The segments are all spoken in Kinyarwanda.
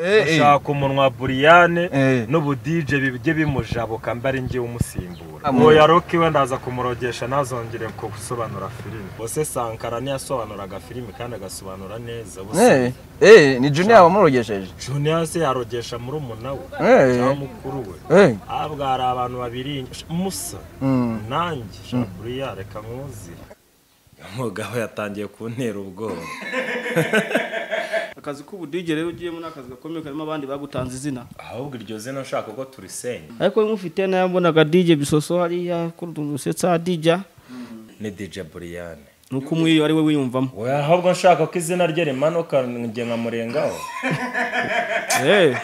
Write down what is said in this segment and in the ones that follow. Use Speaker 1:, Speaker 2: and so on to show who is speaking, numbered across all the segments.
Speaker 1: gushaka umunwa buriyane n'ubudije bijye bimujabuka mbe ari ngewe umusimbura ntoya roki we ndaza kumurogesha ntazongere gusobanura filime bose sankara ntiyasobanuraga filime kandi agasobanura neza
Speaker 2: Eh, eh, ni junior wamurogesheje
Speaker 1: junior se yarogesha muri umunawe
Speaker 2: Eh.
Speaker 1: cyangwa mukuru we
Speaker 2: Eh,
Speaker 1: ahubwo hari abantu babiri musa
Speaker 2: mm.
Speaker 1: nanjye shaburiya reka mwuzire umugabo yatangiye kuntera ubwoba
Speaker 3: akazi k'ubudije rero ugiyemo ni akazi gakomeye karimo abandi bagutanze izina
Speaker 1: ahubwo iryo zina nshaka ko turisenya
Speaker 3: ariko we nk'ufite nayo mbonaga dije bisoso hariya kurutuntu usetsa dija
Speaker 1: ni dj buriyane
Speaker 3: ni uko umwiyo ari we wiyumvamo
Speaker 1: we ahubwo nshaka ko izina rye rimanuka njye nkamurengaho
Speaker 3: Eh,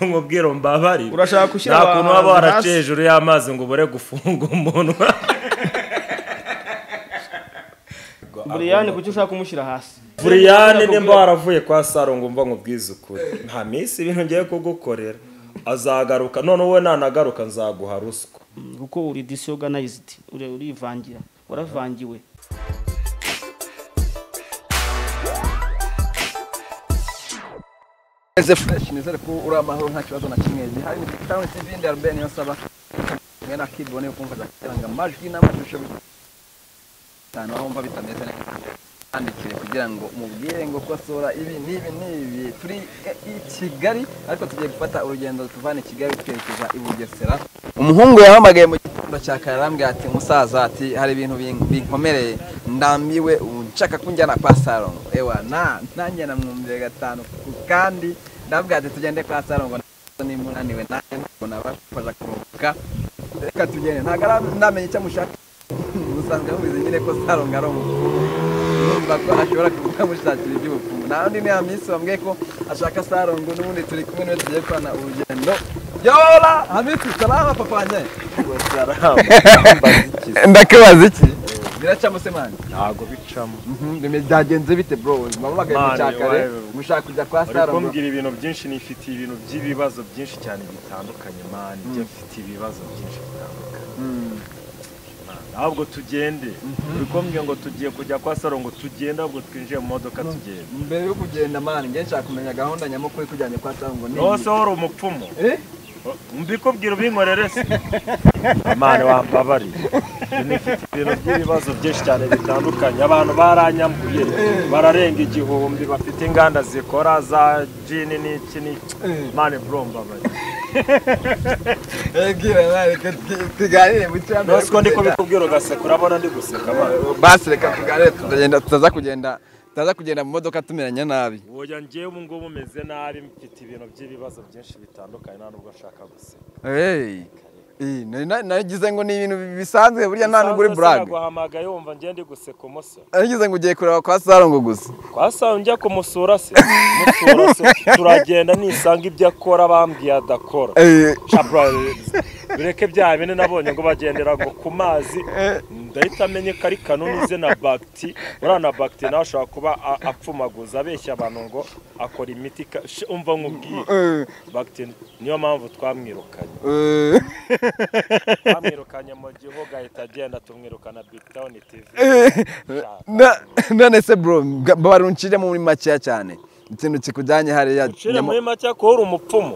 Speaker 1: umubwira mbabari
Speaker 3: Urashaka gushyira
Speaker 1: nta kuntu waba
Speaker 3: abahanzi
Speaker 1: waraciye hejuru y'amazi ngo ubure gufunga umunwa
Speaker 3: buriyani kuki ushaka kumushyira hasi
Speaker 1: buriyane nimba waravuye kwa saro ngo umva nkubwize ukuri nta minsi ibintu ngiye kugukorera azagaruka none wowe nanagaruka nzaguha ruswa
Speaker 3: Mm, kuko uri disorganized uri- urivangira waravangiwe
Speaker 2: Eze fresh nizere ko uri amahoro nta kibazo na kimwe gihari ni kitano cy'izindi albeni yose aba mwe na kid bone kumva cyangwa amajwi n'amashusho bitanu aho umva bitameze neza andikire kugira ngo mubwire ngo kosora ibi n'ibi n'ibi turi eh, i Kigali ariko tugiye gufata urugendo tuvana i Kigali twerekeza i Bugesera umuhungu yahamagaye mu gitondo cya kare arambwira ati musaza ati hari ibintu bin- binkomereye ndambiwe ubu nshaka kunjyana kwa sarongo ewa na nanjye namwumviye gatanu ku kandi ndabwira ati tugende kwa sarongo nimba unaniwe nanjye ntabwo nabasha kuruhuka reka tugende ntabwo aranamenya icyo mushaka musanzwe mubizi nyine ko sarongo ari umukuru numva ko ashobora kukamushakira iby'ubupfumu nta wundi niya minsi wambwiye ko ashaka sarongo n'ubundi turi kumwe niwe tugiye korana urugendo yora hamitu salama papa wanjye ndakubaza iki biracamo se mani
Speaker 1: ntago bicamo
Speaker 2: byagenze bite bro ubuzima bumagaye
Speaker 1: Mani,
Speaker 2: mucyakare
Speaker 1: wawe-
Speaker 2: mushaka kujya kwa
Speaker 1: uri
Speaker 2: sarongo
Speaker 1: kumbwira ibintu byinshi nifitiye ibintu by'ibibazo byinshi cyane bitandukanye mani njye mfite ibibazo byinshi bitandukanye
Speaker 2: Mm.
Speaker 1: ahubwo tugende uri kumbwira ngo tugiye kujya kwa sarongo tugende ahubwo twinjiye mu modoka tugenda
Speaker 2: mbere yo kugenda mani njye nshaka kumenya gahunda nyamukuru ikujyanye kwa sarongo ni
Speaker 1: rwose wowe uri umupfumu
Speaker 2: Eh?
Speaker 1: mbikubwira ubinkorere se amani wambabariye nifite ibintu by'ibibazo byinshi cyane bitandukanye abantu baranyambuye bararenga igihumbi bafite inganda zikora za jini n'iki n'iki mani bro mbabariye
Speaker 2: Eh, bwira mani reka tuganire mu cyambu
Speaker 1: rwose ko ndi kubikubwira ugaseka urabona ndi guseka mani
Speaker 2: basi reka tuganire tutagenda tutaza kugenda tutaza kugenda mu modoka tumeranye nabi
Speaker 1: woya njyewe ubu ngubu umeze nabi mfite ibintu by'ibibazo byinshi bitandukanye nta nubwo nshaka guseka
Speaker 2: hey. Eh, nari- nari- nagize ngo ni ibintu bisanzwe burya nta nubwo uri brag
Speaker 1: naguhamagaye wumva ngiye ndi guseka umusoro
Speaker 2: nagize ngo ugiye kureba kwa sarongo gusa
Speaker 1: twasanga njya kumusura se musura se turagenda nisanga ibyo akora bambwiye adakora
Speaker 2: Eh,
Speaker 1: Shabra, bireke bya bine nabonye ngo bagendera ngo ku mazi ndahita amenye ko ari kanuni ze na bagiti uriya na bagiti nawe ashobora kuba a- apfumaguza abeshya abantu ngo akora imiti ka- Sh- umva nk'ubwiye
Speaker 2: eh,
Speaker 1: bagiti niyo mpamvu twamwirukanye
Speaker 2: eh,
Speaker 1: twamwirukanye mu gihugu ahita agenda tumwirukana big town tv
Speaker 2: na- none se bro ga- baruncire muri makeya cyane ikintu kikujyanye hariya
Speaker 1: Shire
Speaker 2: nyamo-
Speaker 1: muri make ko uri umupfumu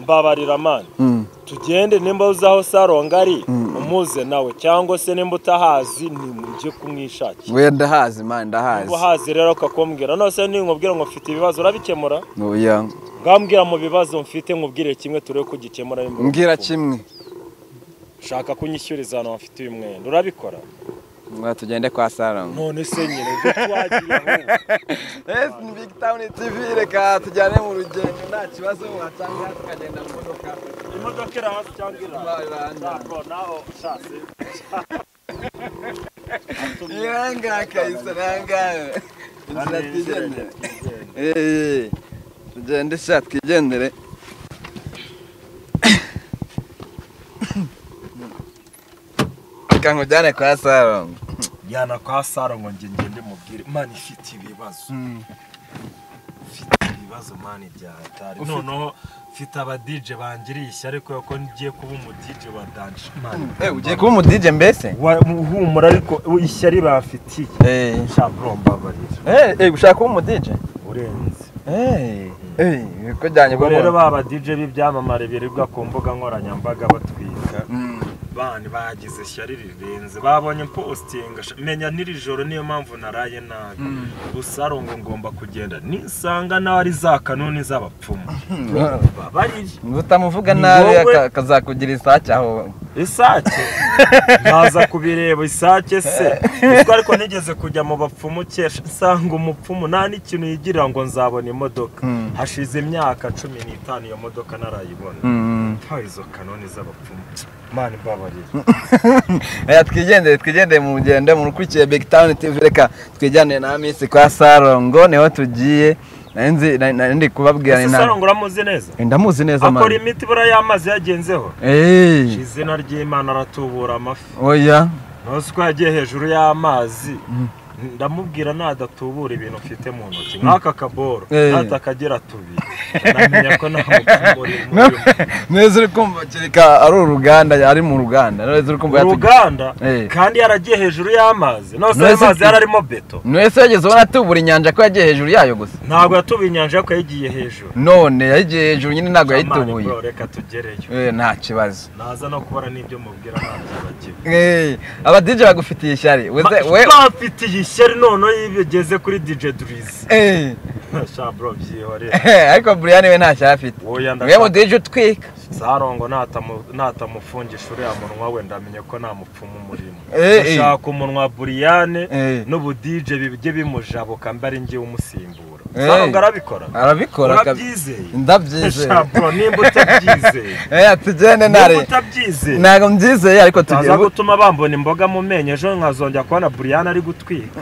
Speaker 1: mbabarira mani
Speaker 2: Mm.
Speaker 1: tugende nimba uzi aho saronga ari umuze nawe cyangwa se nimba utahazi nimujye kumwishakira
Speaker 2: we ndahazi man ndahazi
Speaker 1: niba uhazi rero ukakumbwira nose ninkubwira ngo mfite ibibazo urabikemura
Speaker 2: oya
Speaker 1: ngambwira mu bibazo mfite nkubwire kimwe turebe ko ugikemura nimba uri
Speaker 2: mbwira kimwe
Speaker 1: umupfumu. shaka kunyishyuriza ahantu hafite uyu mwenda urabikora
Speaker 2: Mwa tugende kwa sarongo
Speaker 1: none se nyine ubwo twagiye ahubwo.
Speaker 2: Yes, ni Big Town TV reka tujyane mu rugendo nta kibazo wasanga tukagenda mu modoka
Speaker 1: imodoka iri hasi cyangwa iri
Speaker 2: Iri hasi.
Speaker 1: hasi ntabwo naho ushatse
Speaker 2: Iranga kayisa iranga. Inzira twigendere. Eh, tugende sha twigendere. Reka nkujyane kwa Sarongo.
Speaker 1: yana kwa saro ngo nge ngende mubwire mani ifite ibibazo mfite ibibazo mani byahatari noneho mfite abadije bangiriye ishyari kubera ko ngiye kuba umudije wa danje mani
Speaker 2: Eh, ugiye kuba umu DJ mbese?
Speaker 1: Wa- muhumura ariko ishyari bamfitiye
Speaker 2: Eh,
Speaker 1: shaburo mbabarira
Speaker 2: eh, ushaka kuba umu DJ?
Speaker 1: urenze
Speaker 2: Eh, uko byanye
Speaker 1: ubwo rero
Speaker 2: bubona
Speaker 1: ba ba DJ b'ibyamamare birirwa ku mbuga nkoranyambaga batwika bana bagize ishyari rirenze babonye postinga sha- menya n'iri joro niyo mpamvu naraye nabi rusaro ngo ngomba kugenda nisanga nawe ari za kanuni z'abapfumu babariye
Speaker 2: utamuvuga
Speaker 1: Ni
Speaker 2: nabi
Speaker 1: wowe-
Speaker 2: aka- akazakugira isake aho
Speaker 1: isake nkaza kubireba isake se ubwo ariko nigeze kujya mu bapfumu kesha nsanga umupfumu nta n'ikintu yigirira ngo nzabona imodoka
Speaker 2: Mm.
Speaker 1: hashize imyaka cumi n'itanu iyo modoka narayibona
Speaker 2: Mm.
Speaker 1: nta izo kanoni z'abapfumu mani mbabarira
Speaker 2: Oya, twigendere twigendere mu rugendo murukurikiye big town tv reka twigendere na minsi kwa sarongo niho tugiye nari nzi- nari- nari ndi kubabwira
Speaker 1: ese
Speaker 2: inama
Speaker 1: sarongo uramuzi neza
Speaker 2: ndamuzi neza
Speaker 1: akora
Speaker 2: mani
Speaker 1: imiti buriya y'amazi yagenzeho
Speaker 2: eee
Speaker 1: izina ry'imana aratubura amafi
Speaker 2: oya
Speaker 1: ntuzi ko yagiye hejuru y'amazi ndamubwira nadatubura ibintu mfite mu ntoki nk'aka kaboro
Speaker 2: Eh.
Speaker 1: natakagera tubiri namenya ko nta mupfumu urimo
Speaker 2: neza uri kumva kereka ari uruganda ari mu ruganda neza uri kumva yatugiriye
Speaker 1: uruganda
Speaker 2: Eh.
Speaker 1: kandi yaragiye hejuru y'amazi nose ayo
Speaker 2: Nonese-
Speaker 1: mazi yararimo beto
Speaker 2: mwese yageze ubona atubura inyanja ko yagiye hejuru yayo gusa
Speaker 1: ntabwo yatubiye inyanja ariko yagiye hejuru
Speaker 2: none yagiye hejuru nyine ntabwo
Speaker 1: Amani
Speaker 2: yayitubuye
Speaker 1: bro, reka tugereyo
Speaker 2: Eh, nta kibazo
Speaker 1: naza no kubara n'ibyo mubwira ntabyo bagira
Speaker 2: Eh, abadije bagufitiye ishyari Weze-
Speaker 1: Ma-
Speaker 2: we
Speaker 1: bafitiye ishyari noneho iyo bigeze kuri DJ Drizzy
Speaker 2: Eh,
Speaker 1: shabro byihorere
Speaker 2: ariko Brian we nta cyaha afite
Speaker 1: woya
Speaker 2: mwe
Speaker 1: ndashaka
Speaker 2: mudije utwika
Speaker 1: sarongo natamu- natamufungisha uriya munwa we ndamenya ko nta mupfumu umurimo
Speaker 2: Eh, eh.
Speaker 1: ndashaka umunwa buriyane
Speaker 2: Eh.
Speaker 1: n'ubudije bijye bimujabuka mbe ari ngewe umusimbura
Speaker 2: Eh.
Speaker 1: sarongo arabikora
Speaker 2: arabikora kab-
Speaker 1: urabyizeye
Speaker 2: ndabyizeye
Speaker 1: shabro nimba utabyizeye
Speaker 2: Eh, tugende
Speaker 1: nimba
Speaker 2: ntare
Speaker 1: utabyizeye
Speaker 2: ntabwo mbyizeye ariko
Speaker 1: taza
Speaker 2: tugiye bu-
Speaker 1: gutuma bambona imboga mu menyo ejo nkazongera kubona buriyane ari gutwika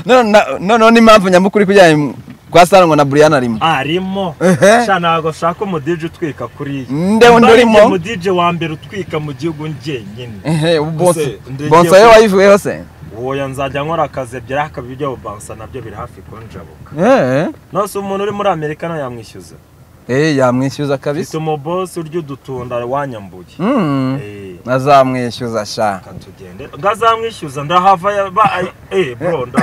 Speaker 2: None- na- noneho n'impamvu nyamukuru kujyanye kwa sarongo na Brian arimo
Speaker 1: arimo
Speaker 2: Ehe.
Speaker 1: sha ntabwo shaka umudije utwika kuriya
Speaker 2: Nde undi
Speaker 1: Mba ari
Speaker 2: urimo?
Speaker 1: njye umudije wa mbere utwika mu gihugu njyenyine
Speaker 2: ehe ubonse
Speaker 1: ndege-
Speaker 2: bonse yo wayivuyeho se
Speaker 1: woya nzajya nkora akazi ebyiri ariko ibyo bubansa nabyo biri hafi kunjabuka
Speaker 2: eh
Speaker 1: nose umuntu uri muri amerika nawe yamwishyuza
Speaker 2: eh yamwishyuza kabisa
Speaker 1: ufite umubosi urya udutunda wanyambuye
Speaker 2: Mm.
Speaker 1: Eh,
Speaker 2: azamwishyuza sha
Speaker 1: akatugendera ngo azamwishyuza ndahava ya- ba- ay- eh bro nda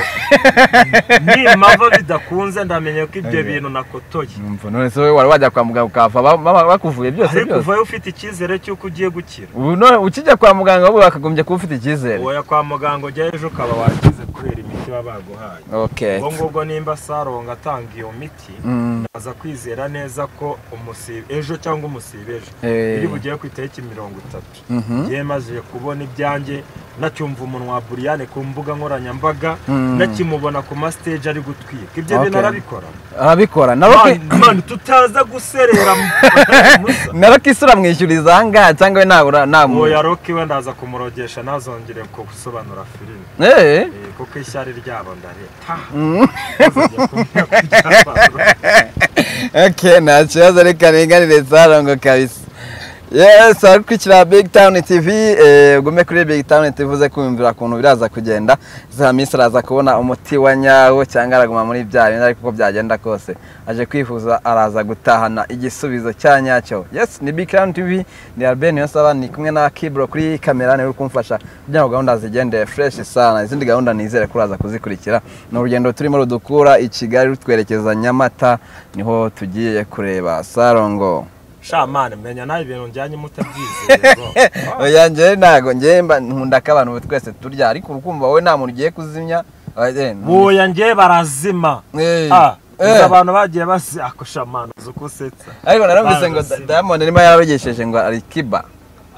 Speaker 1: nimava bidakunze ndamenye ko ibyo bintu nakotoye
Speaker 2: Umva none se wowe wari wajya kwa muganga ukahava ba- ba- bakuvuye byose
Speaker 1: ariko
Speaker 2: byose
Speaker 1: uvayo ufite icyizere cy'uko ugiye gukira
Speaker 2: ubu none ukijya kwa muganga wowe wakagombye kuba ufite icyizere
Speaker 1: woya kwa muganga ujya ejo ukaba wakize kubera imiti baba baguhaye
Speaker 2: okay
Speaker 1: ubwo ngubwo nimba saronga atanga iyo miti
Speaker 2: Mm.
Speaker 1: naza kwizera neza ko umusibe ejo cyangwa umusibe ejo
Speaker 2: Eh.
Speaker 1: iri bugiye ku itariki mirongo itatu
Speaker 2: Mhm.
Speaker 1: ngewe maze kubona ibyanjye nacyumva umunwa wa buriyane ku mbuga nkoranyambaga
Speaker 2: Mm.
Speaker 1: nakimubona ku masiteji ari gutwika ibyo
Speaker 2: Okay.
Speaker 1: bintu arabikora
Speaker 2: arabikora naro ki-
Speaker 1: Man- man, tutaza guserera mu- musa
Speaker 2: naro kisi uramwishyuriza ahangaha cyangwa we nabura
Speaker 1: oya
Speaker 2: namura
Speaker 1: roki we ndaza kumurogesha ntazongere gusobanura filime
Speaker 2: eh
Speaker 1: Eh, kuko ishyari ryabo ndareta
Speaker 2: Mm.
Speaker 1: Ntazongere kumenya ko ryabantu.
Speaker 2: okay nta kibazo reka ringanire sarongo kabisa yes akurikira big town tv eh, ugume kuri big town tv uze kumvira ukuntu biraza kugenda za minsi araza kubona umuti wa nyawo cyangwa araguma muri bya bindi ariko uko byagenda kose aje kwifuza araza gutahana igisubizo cya nyacyo yes ni big town tv ni albert niyonsaba ni kumwe na kibro kuri kamera niwe uri kumfasha kugira ngo gahunda zigende fresh sana izindi gahunda nizere ko uraza kuzikurikira ni urugendo turimo rudukura i kigali rutwerekeza nyamata niho tugiye kureba sarongo
Speaker 1: shamani menya nawe ibintu njyanye mutabyizeye bro.
Speaker 2: oya njyewe ntago njyewe mba nkunda ko abantu twese turya ariko urukumva wowe nta muntu ugiye kuzimya oya, ntu-
Speaker 1: buya njye barazima
Speaker 2: Eh,
Speaker 1: Ah,
Speaker 2: eh.
Speaker 1: gusa abantu bagiye basakusha amano uko usetsa
Speaker 2: ariko narumvise ngo
Speaker 1: barazima.
Speaker 2: diamond arimo yarogesheje ngo ari kiba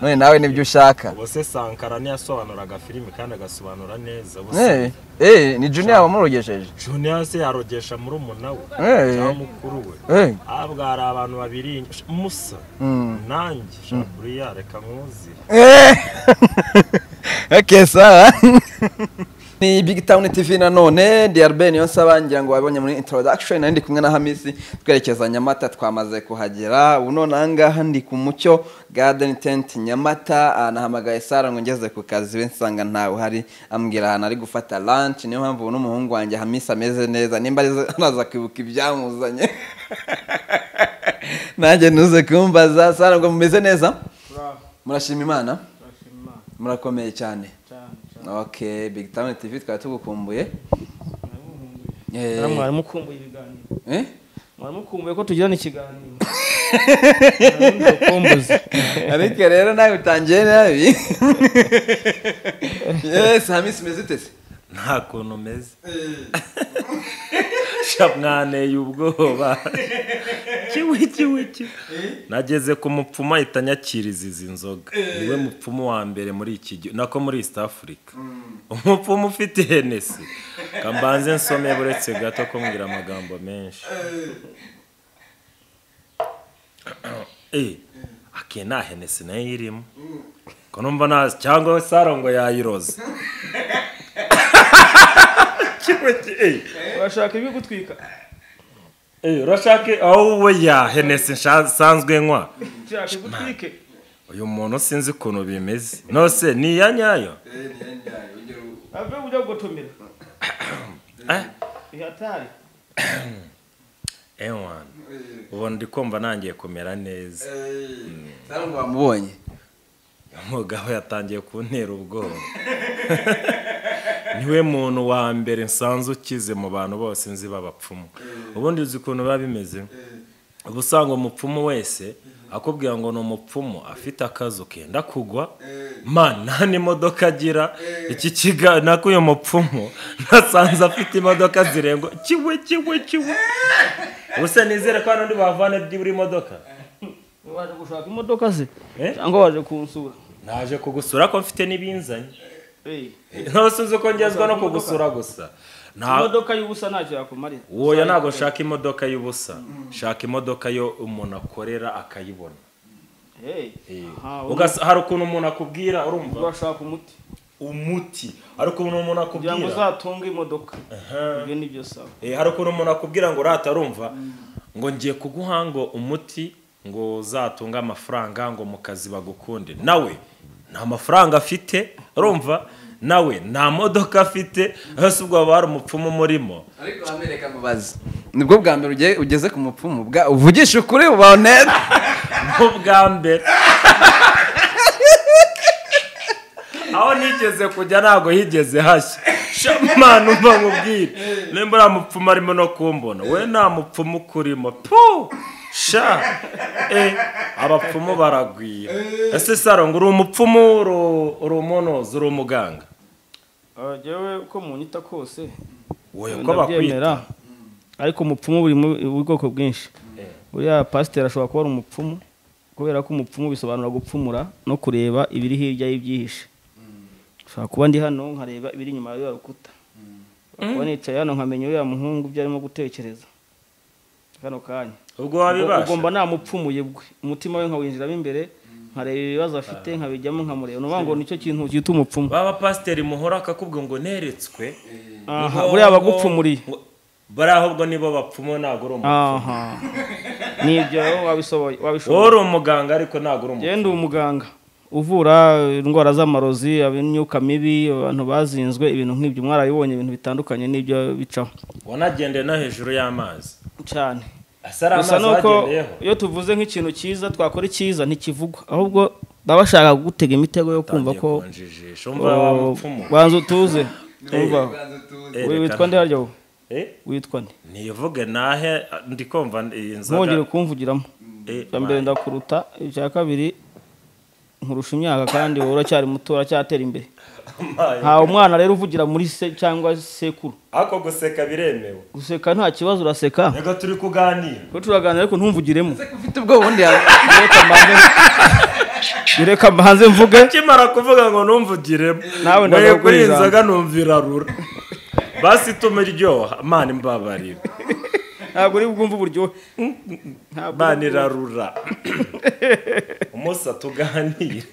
Speaker 2: none nawe nibyo ushaka
Speaker 1: ubu se sankara ntiyasobanuraga filimi kandi agasobanura neza ubu
Speaker 2: Eh,
Speaker 1: se
Speaker 2: eh, ni junior wamurogesheje
Speaker 1: junior se yarogesha muri umuna we
Speaker 2: Eh.
Speaker 1: cyangwa mukuru we
Speaker 2: Eh,
Speaker 1: ahubwo hari abantu babiri sh- musa
Speaker 2: mm.
Speaker 1: nanjye shaburiya reka nkuzi
Speaker 2: Eh. okay sawa ni big town tv nanone drb niyo nsaba ngira ngo wabonye muri introduction nari ndi kumwe na hamisi twerekeza nyamata twamaze kuhagera ubu none ahangaha ndi ku mucyo garden tent nyamata ah, nahamagaye sara ngo ngeze ku kazi we nsanga ntawe uhari ambwira ahantu ari gufata lunch niyo mpamvu ubu n'umuhungu wanjye hamisi ameze neza nimba arizo- araza kwibuka ibyamuzanye nanjye ntuze kumbaza sara ngo mumeze neza murashima imana murakomeye cyane ok big town tv twari tugukumbuye Eh,
Speaker 3: mwarimu ukumbuye ibiganiro
Speaker 2: eh?
Speaker 3: waramukumbuye ko tugirana ikiganiro Arankunda urukumbuzi.
Speaker 2: ariko rero nawe utangiye nabi yesi hamisi umeze utese
Speaker 1: nta kuntu umeze sha mwaneye ubwoba kiwi kiwi kiwi nageze ku mupfumu ahita anyakiriza izi nzoga niwe mupfumu wa mbere muri iki gihugu nako muri east africa umupfumu ufite henesi kambanze nsome buretse gato kumbwira amagambo menshi Eh, ake nta henesi nayo irimo ko numva nta cyangwa saro ngo yayiroze Kimwe ki- eh.
Speaker 3: urashaka ibigutwika
Speaker 1: Eh, urashaka aho wowe ya henesi nsanzwe nywa
Speaker 3: nshaka ibigutwike
Speaker 1: uyu muntu sinzi ukuntu bimeze nose ni iya nyayo
Speaker 3: ave ujya gugotomera
Speaker 1: Eh,
Speaker 3: ihatari
Speaker 1: ewana ubu ndi kumva nangiye kumera neza
Speaker 2: ntabwo wamubonye
Speaker 1: umugabo yatangiye kuntera ubwoba niwe muntu wa mbere nsanzwe ukize mu bantu bose nzi b'abapfumu ubundi uzi ukuntu biba bimeze uba usanga umupfumu wese akubwira ngo ni umupfumu afite akazu kenda kugwa man nta n'imodoka agira iki kiganiro nako uyu mupfumu nasanze afite imodoka zirenga kiwe kiwe kiwe gusa nizere ko hari undi bavana byibura imodoka
Speaker 3: waje gushaka imodoka ze
Speaker 1: Eh?
Speaker 3: cyangwa waje kunsura
Speaker 1: naje kugusura ko mfite n'ibinzanye
Speaker 3: Eh,
Speaker 1: ntose uzi ko ngezwa no kugusura gusa nta
Speaker 3: imodoka y'ubusa ntacyo yakumarira
Speaker 1: woya ntabwo nshaka imodoka y'ubusa shaka imodoka yo umuntu akorera akayibona
Speaker 3: Eh,
Speaker 1: Eh.
Speaker 3: aha,
Speaker 1: Ugasa- hari ukuntu umuntu akubwira
Speaker 3: ubu
Speaker 1: urumva
Speaker 3: urashaka umuti
Speaker 1: umuti hari ukuntu umuntu
Speaker 3: kugira ngo
Speaker 1: akubwira
Speaker 3: uzatunge imodoka ibyo ni byo sawa
Speaker 1: Eh, hari ukuntu umuntu akubwira ngo urata arumva ngo ngiye kuguha ngo umuti ngo uzatunge amafaranga ngo mu kazi bagukunde nawe nta mafaranga afite urumva nawe nta modoka afite hasi ubwo haba hari umupfumu umurimo
Speaker 2: ariko wabereka mubazi nibwo bwa mbere ugiye- ugeze ku mupfumu bwa- uvugisha ukuri ubaho neza
Speaker 1: nk'ubwa mbere aho nigeze kujya ntabwo higeze hashya shamani umva nkubwire nimba uriya mupfumu arimo no kumbona we nta mupfumu ukurimo pu sha e abapfumu baragwira ese saro ngo uri umupfumu uri- uri umunozi uri umuganga
Speaker 3: Ah, jyewe uko munyita kose
Speaker 1: wowe uko bakwita
Speaker 3: ndabyemera ariko umupfumu buri mu bwoko bwinshi buriya pasiteri ashobora kuba ari umupfumu kubera ko umupfumu bisobanura gupfumura no kureba ibiri hirya y'ibyihishe ushobora kuba ndi hano nkareba ibiri inyuma ya ruriya rukuta Ushobora kuba nicaye hano nkamenya uriya muhungu ibyo arimo gutekereza kano kanya
Speaker 1: ubwo wabibasha
Speaker 3: ugomba nta mupfumuye bwe umutima we nkawinjiramo imbere nkareba ibibazo afite nkabijyamo nkamureba ni ukuvuga ngo nicyo kintu cyita umupfumu
Speaker 1: baba pasiteri muhora akakubwira ngo neretswe
Speaker 3: aha
Speaker 1: ngo-
Speaker 3: buriya abagupfumuriye
Speaker 1: ngo- bari ahubwo nibo bapfumu ntabwo uri umupfumu
Speaker 3: aha nibyo wabishoboye
Speaker 1: wowe
Speaker 3: wabishoboye
Speaker 1: uri umuganga ariko ntabwo uri umuganga
Speaker 3: genda umuganga uvura indwara z'amarozi imyuka mibi abantu bazinzwe ibintu nk'ibyo mwarabibonye ibintu bitandukanye n'ibyo bicaho
Speaker 1: wanagendeye no hejuru y'amazi
Speaker 3: cyane
Speaker 1: asa ari
Speaker 3: gusa
Speaker 1: amazi
Speaker 3: ni uko
Speaker 1: wagendeyeho
Speaker 3: iyo tuvuze nk'ikintu cyiza twakora icyiza ntikivugwa ahubwo baba bashaka kugutega imitego yo kumva ko
Speaker 1: konjijisha umva wa mupfumu
Speaker 3: banza utuze umva
Speaker 1: Erekana.
Speaker 3: we witwa nde harya wowe
Speaker 1: Eh,
Speaker 3: witwa nde
Speaker 1: nivuge nahe ndi kumva iyi
Speaker 3: ntugire
Speaker 1: nzoga
Speaker 3: kumvugiramo
Speaker 1: Eh,
Speaker 3: icya mbere ndakuruta icya kabiri nkurusha imyaka kandi wowe uracyari muto uracyatera imbere
Speaker 1: mayi.
Speaker 3: nta umwana rero uvugira muri se cyangwa sekuru
Speaker 1: ariko guseka biremewe
Speaker 3: guseka nta kibazo uraseka
Speaker 1: reka turi kuganira
Speaker 3: ko turaganira ariko ntumvugiremo
Speaker 2: ufite ubwoba ubundi yawe
Speaker 3: reka mbanze reka mbanze mvuge
Speaker 1: akimara kuvuga ngo numvugiremo mvuye
Speaker 3: Nawe ndagakurira.
Speaker 1: kuri iyi nzoga numva irarura basi itumuryoha imana imbabarira
Speaker 3: ntabwo uri bwumve uburyohe ntabwo
Speaker 1: imana irarura umunsi tuganire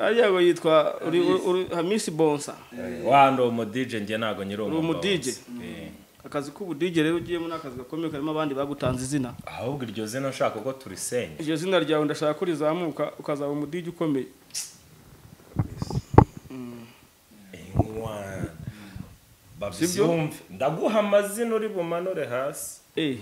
Speaker 3: ariya ngo yitwa uri uri- uri- hamisi bonsa
Speaker 1: wandi uwo mudije njye ntabwo nyiri uwo
Speaker 3: Uri umudije? akazi k'ubudije rero ugiyemo ni akazi gakomeye karimo abandi bagutanze izina
Speaker 1: ahubwo iryo zina nshaka ko turisenya
Speaker 3: iryo zina ryawe ndashaka ko rizamuka ukazaba umudije ukomeye
Speaker 1: Inkwana. babyumve ndaguha amazina uri bumanure hasi
Speaker 3: Eh,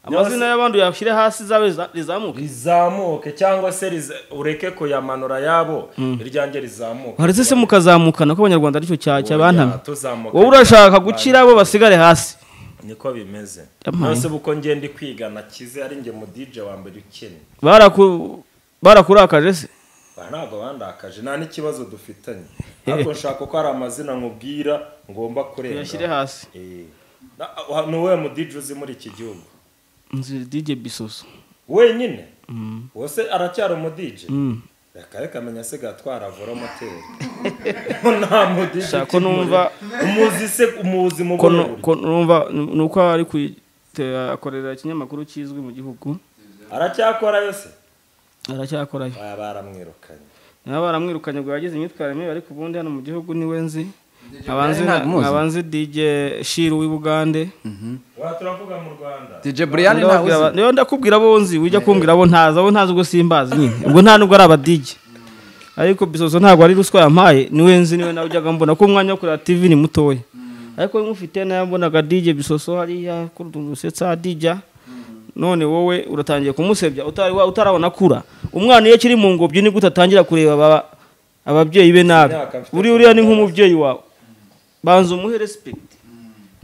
Speaker 3: amazina y'abantu yashyire hasi zawe za- rizamuke
Speaker 1: rizamuke cyangwa se riza- ureke kuyamanura yabo iryanjye rizamuke
Speaker 3: waretse se mukazamukana ko abanyarwanda aricyo cya
Speaker 1: Oya,
Speaker 3: cyabantamye
Speaker 1: tuzamuka
Speaker 3: wowe urashaka gukira bo basigare hasi
Speaker 1: niko bimeze
Speaker 3: Yampaye.
Speaker 1: nose uko ngenda kwiga nakize ari njye mu DJ wa mbere ukennye
Speaker 3: Baraku- barakurakaje se
Speaker 1: Aha ntabwo bandakaje nta n'ikibazo dufitanye ariko nshaka ko hari amazina nkubwira ngomba
Speaker 3: tuyashyire
Speaker 1: kurenga
Speaker 3: hasi
Speaker 1: ni uwuhe mudije uzi muri iki gihugu
Speaker 3: Nzi dj bisoso
Speaker 1: wenyine wose aracyari umudije
Speaker 3: Mm.
Speaker 1: reka reka menya asigaye atwara voromoteri nta mudije
Speaker 3: Shaka ko numva-
Speaker 1: ukimureba. umuzi se umuzi mu
Speaker 3: ko
Speaker 1: buhe
Speaker 3: nu-
Speaker 1: buryo?
Speaker 3: ko numva ni uko ari kuyite- akorera ikinyamakuru kizwi mu gihugu
Speaker 1: aracyakora yose
Speaker 3: aracyakorayo
Speaker 1: baba baramwirukanye
Speaker 3: nabo baramwirukanye ngo yagize imyitwarire mibi ariko ubundi hano mu gihugu niwe nzi
Speaker 2: Brian ntabwo umuzi.
Speaker 3: abanzi dj shiru w'i bugande
Speaker 1: wa turavuga mu rwanda
Speaker 2: dj brian ntawe
Speaker 3: Ndababwira aba-
Speaker 2: uzi
Speaker 3: niyo ndakubwira abo nzi ujya kumbwira abo ntazi abo ntazi ubwo simbazi nyine ubwo nta nubwo ari abadije ariko bisozo ntabwo ari ruswa yampaye niwe nzi niwe nawe ujyaga mbona ko umwanya wo kureba tv ni mutoya ariko nk'ufite nayo mbonaga dije bisoso hariya kurusetsa dija none wowe uratangiye kumusebya utari wa- utarabona akura umwana iyo akiri mu ngobyi ni gute atangira kureba aba- ababyeyi be nabi
Speaker 1: Imyaka mfite
Speaker 3: uri uriya ni nk'umubyeyi wawe banza umuhe respect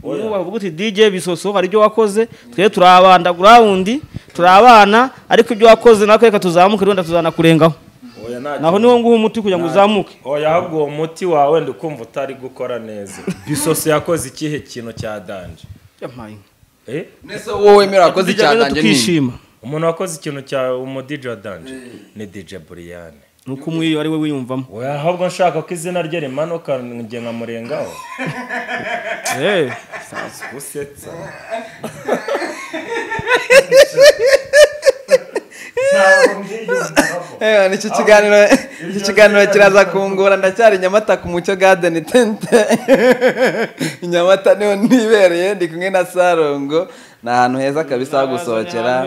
Speaker 3: umwubaha uvuga uti dj bisoso hari ibyo wakoze twe turabandagura wundi turabana ariko ibyo wakoze natwe reka tuzamuke wenda tuzanakurengaho
Speaker 1: oya nta
Speaker 3: naho niwo nguha umuti kugira ngo uzamuke
Speaker 1: oya ahubwo uwo muti wawe ndi kumva utari gukora neza bisoso yakoze ikihe kintu cya danje Eh?
Speaker 2: nese wowe wemera wakoze
Speaker 3: Tujya rero
Speaker 2: icyatange ni
Speaker 3: tukishima
Speaker 1: umuntu wakoze ikintu cya umudije wa danje ni dije buriyane
Speaker 3: ni uko umwiyo ari we wiyumvamo
Speaker 1: oya ahubwo nshaka ko izina rye rimanuka njye nkamurengaho
Speaker 3: Eh,
Speaker 1: usetsa ntabwo mbiyumvamo
Speaker 2: Eh, nicyo kiganiro iki kiganiro kiraza kungura ndacyari nyamata ku mucyo garden tente nyamata niho nibereye ndi kumwe na sarongo ni ahantu heza kabisa ho gusohokera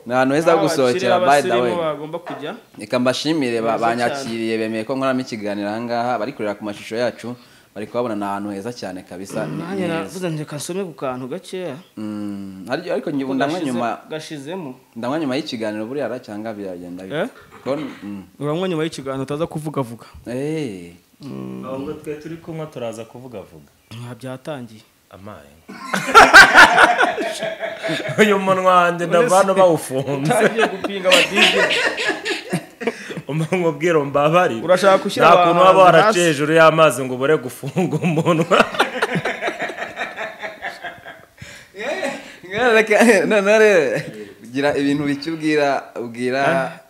Speaker 2: Ni ahantu heza ho gusohokera, by the way.
Speaker 3: Abasirimu bagomba kujya
Speaker 2: reka mbashimire ba-
Speaker 3: Mwiza
Speaker 2: banyakiriye bemeye ko nkoramo ikiganiro ahangaha bari kureba ku mashusho yacu bari kuhabona ni ahantu heza cyane kabisa ni-
Speaker 3: nanjye
Speaker 2: ni heza.
Speaker 3: navuze reka nsome ku kantu gakeya
Speaker 2: Mm, hari- ariko nge- ndanywa
Speaker 3: Gashize-
Speaker 2: nyuma
Speaker 3: gashizemo
Speaker 2: ndanywa nyuma y'ikiganiro buriya ra cyangwa biragenda bite?
Speaker 3: Eh?
Speaker 2: Ko- mm.
Speaker 3: uranywa nyuma y'ikiganiro utaza kuvugavuga
Speaker 2: Eh.
Speaker 1: ahubwo twe turi kunywa turaza kuvugavuga
Speaker 3: nta byatangiye
Speaker 1: amaye uyu munwa wanjye ndavana bawufunze
Speaker 3: utangiye gupinga abadije
Speaker 1: umubwira mbabari
Speaker 3: Urashaka gushyira
Speaker 1: nta kuntu waba
Speaker 3: abahanzi
Speaker 1: waraciye hejuru y'amazi ngo ubure gufunga umunwa
Speaker 2: Ngana reka- noneho rero gira ibintu bike ubwira ubwira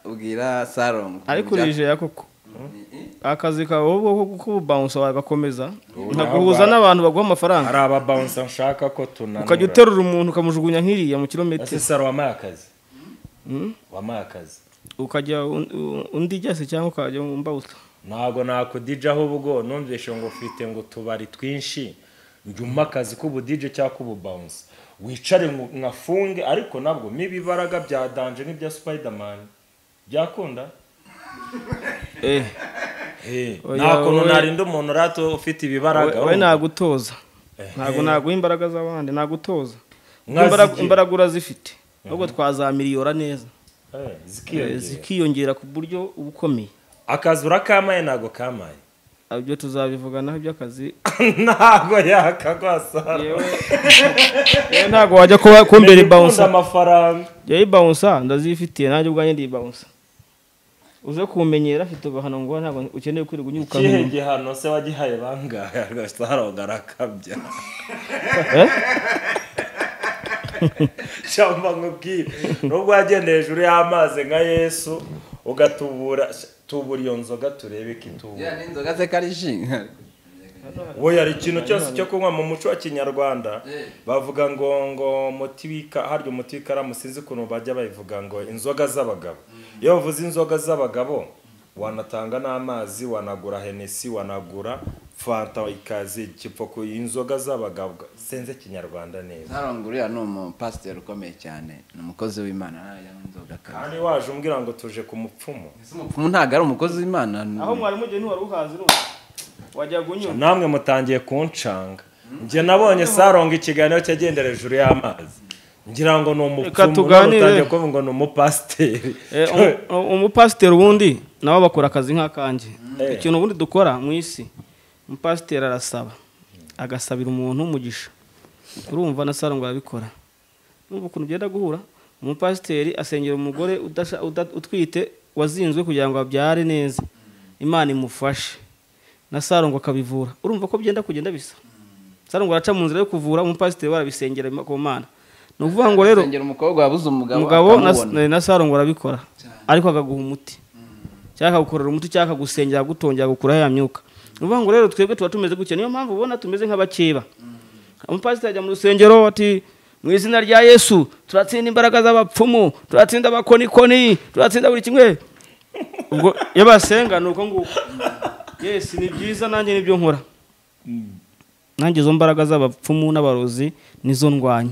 Speaker 2: ubwira sarongo
Speaker 3: ariko urijeya koko akazi kawe wowe k'ububansa wagakomeza nkaguhuza n'abantu baguha amafaranga
Speaker 1: hari ababawunsa nshaka ko tunanura
Speaker 3: ukajya uterura umuntu ukamujugunya nk'iriya mu kilometero
Speaker 1: saro wampaye akazi wampaye akazi
Speaker 3: ukajya un- un- undi ijya se cyangwa ukajya mu mbawuta
Speaker 1: ntabwo nakudijaho ubwo numvise ngo mfite ngo utubari twinshi njye umpe akazi k'ubudije cyangwa k'ububawunsa wicare ngo nkafunge ariko nabwo n'ibibaraga bya danje n'ibya spiderman byakunda
Speaker 3: eh
Speaker 1: Eh,
Speaker 3: Oya,
Speaker 1: nta kuntu
Speaker 3: wowe-
Speaker 1: narinda umuntu urato ufite ibibaraga
Speaker 3: we
Speaker 1: ahubwo.
Speaker 3: nagutoza ntabwo naguha imbaraga z'abandi nagutoza
Speaker 1: Nka
Speaker 3: Imbaraga-
Speaker 1: zike.
Speaker 3: imbaraga urazifite ahubwo twazamiriyora neza
Speaker 1: Eh,
Speaker 3: Eh,
Speaker 1: zikiyongera.
Speaker 3: zikiyongera ku buryo uba ukomeye
Speaker 1: akazi urakamaye ntabwo kamaye
Speaker 3: ibyo tuzabivuganaho iby'akazi
Speaker 1: ntabwo yakagwasara
Speaker 3: yewe yewe ntabwo wajya kuba kumbera ibawunsa
Speaker 1: amafaranga
Speaker 3: jya ibawunsa ndazifitiye nanjye ubwanjye ndibawunsa uze kumenyera afite ubahano ngo ntabwo ukeneye kwirirwa unyiruka
Speaker 1: ikihe gihano se wagihaye bangahe agasaro garakabya cyangwa nkubwire nubwo wagenda hejuru y'amazi nka yesu ugatubura tubura iyo nzoga turebe ko itubura
Speaker 2: Ya, n'inzoga ze kari ji
Speaker 1: we hari ikintu cyose cyo kunywa mu muco wa kinyarwanda bavuga ngo ngo umuti w'ika harya umuti w'ikaramu sinzi ukuntu bajya babivuga ngo inzoga z'abagabo iyo bavuze inzoga z'abagabo wanatanga n'amazi wanagura henesi wanagura fanta ikaze igipfuko inzoga z'abagabo senze kinyarwanda neza
Speaker 2: sarongo uriya ni umupasiteri ukomeye cyane ni umukozi w'imana nariya ni inzoga kari
Speaker 1: kandi waje umbwira ngo tuje ku mupfumu
Speaker 2: Ese umupfumu ntabwo ari umukozi w'imana ni-
Speaker 3: aho mwarimu ugiye ntiwari uhazi none wajya gunyura
Speaker 1: namwe mutangiye kunshanga njye nabonye saronga ikiganiro cyagendera hejuru y'amazi ngira ngo ni
Speaker 3: Reka
Speaker 1: umupfumu none
Speaker 3: tuganire.
Speaker 1: utangiye kuvuga ngo ni umupasiteri
Speaker 3: Eh, umu- umu- umupasiteri ubundi nabo bakora akazi nk'akanjye
Speaker 1: Eh.
Speaker 3: ikintu ubundi dukora mu isi umupasiteri arasaba agasabira umuntu umugisha urumva na saro ngo arabikora urumva ukuntu byenda guhura umupasiteri asengera umugore udasha- uda- utwite wazinzwe kugira ngo abyare neza imana imufashe na saro ngo akabivura urumva ko byenda kugenda bisa saro ngo araca mu nzira yo kuvura umupasiteri we arabisengera ku mana ni ukuvuga ngo rero
Speaker 2: Asengera umukobwa wabuze umugabo
Speaker 3: umugabo na-
Speaker 2: akamubona.
Speaker 3: na saro ngo arabikora
Speaker 2: Cyane.
Speaker 3: ariko akaguha umuti cyangwa akagukorera umuti cyangwa akagusengera akagutongera akagukuraho ya myuka ni ukuvuga ngo rero twebwe tuba tumeze gutya niyo mpamvu ubona tumeze nk'abakeba umupasiteri ajya mu rusengero ati mu izina rya yesu turatsinda imbaraga z'abapfumu turatsinda abakonikoni turatsinda buri kimwe ubwo iyo basenga ni uko nguko yesi ni byiza nanjye nibyo nkora nanjye izo mbaraga z'abapfumu n'abarozi nizo ndwanya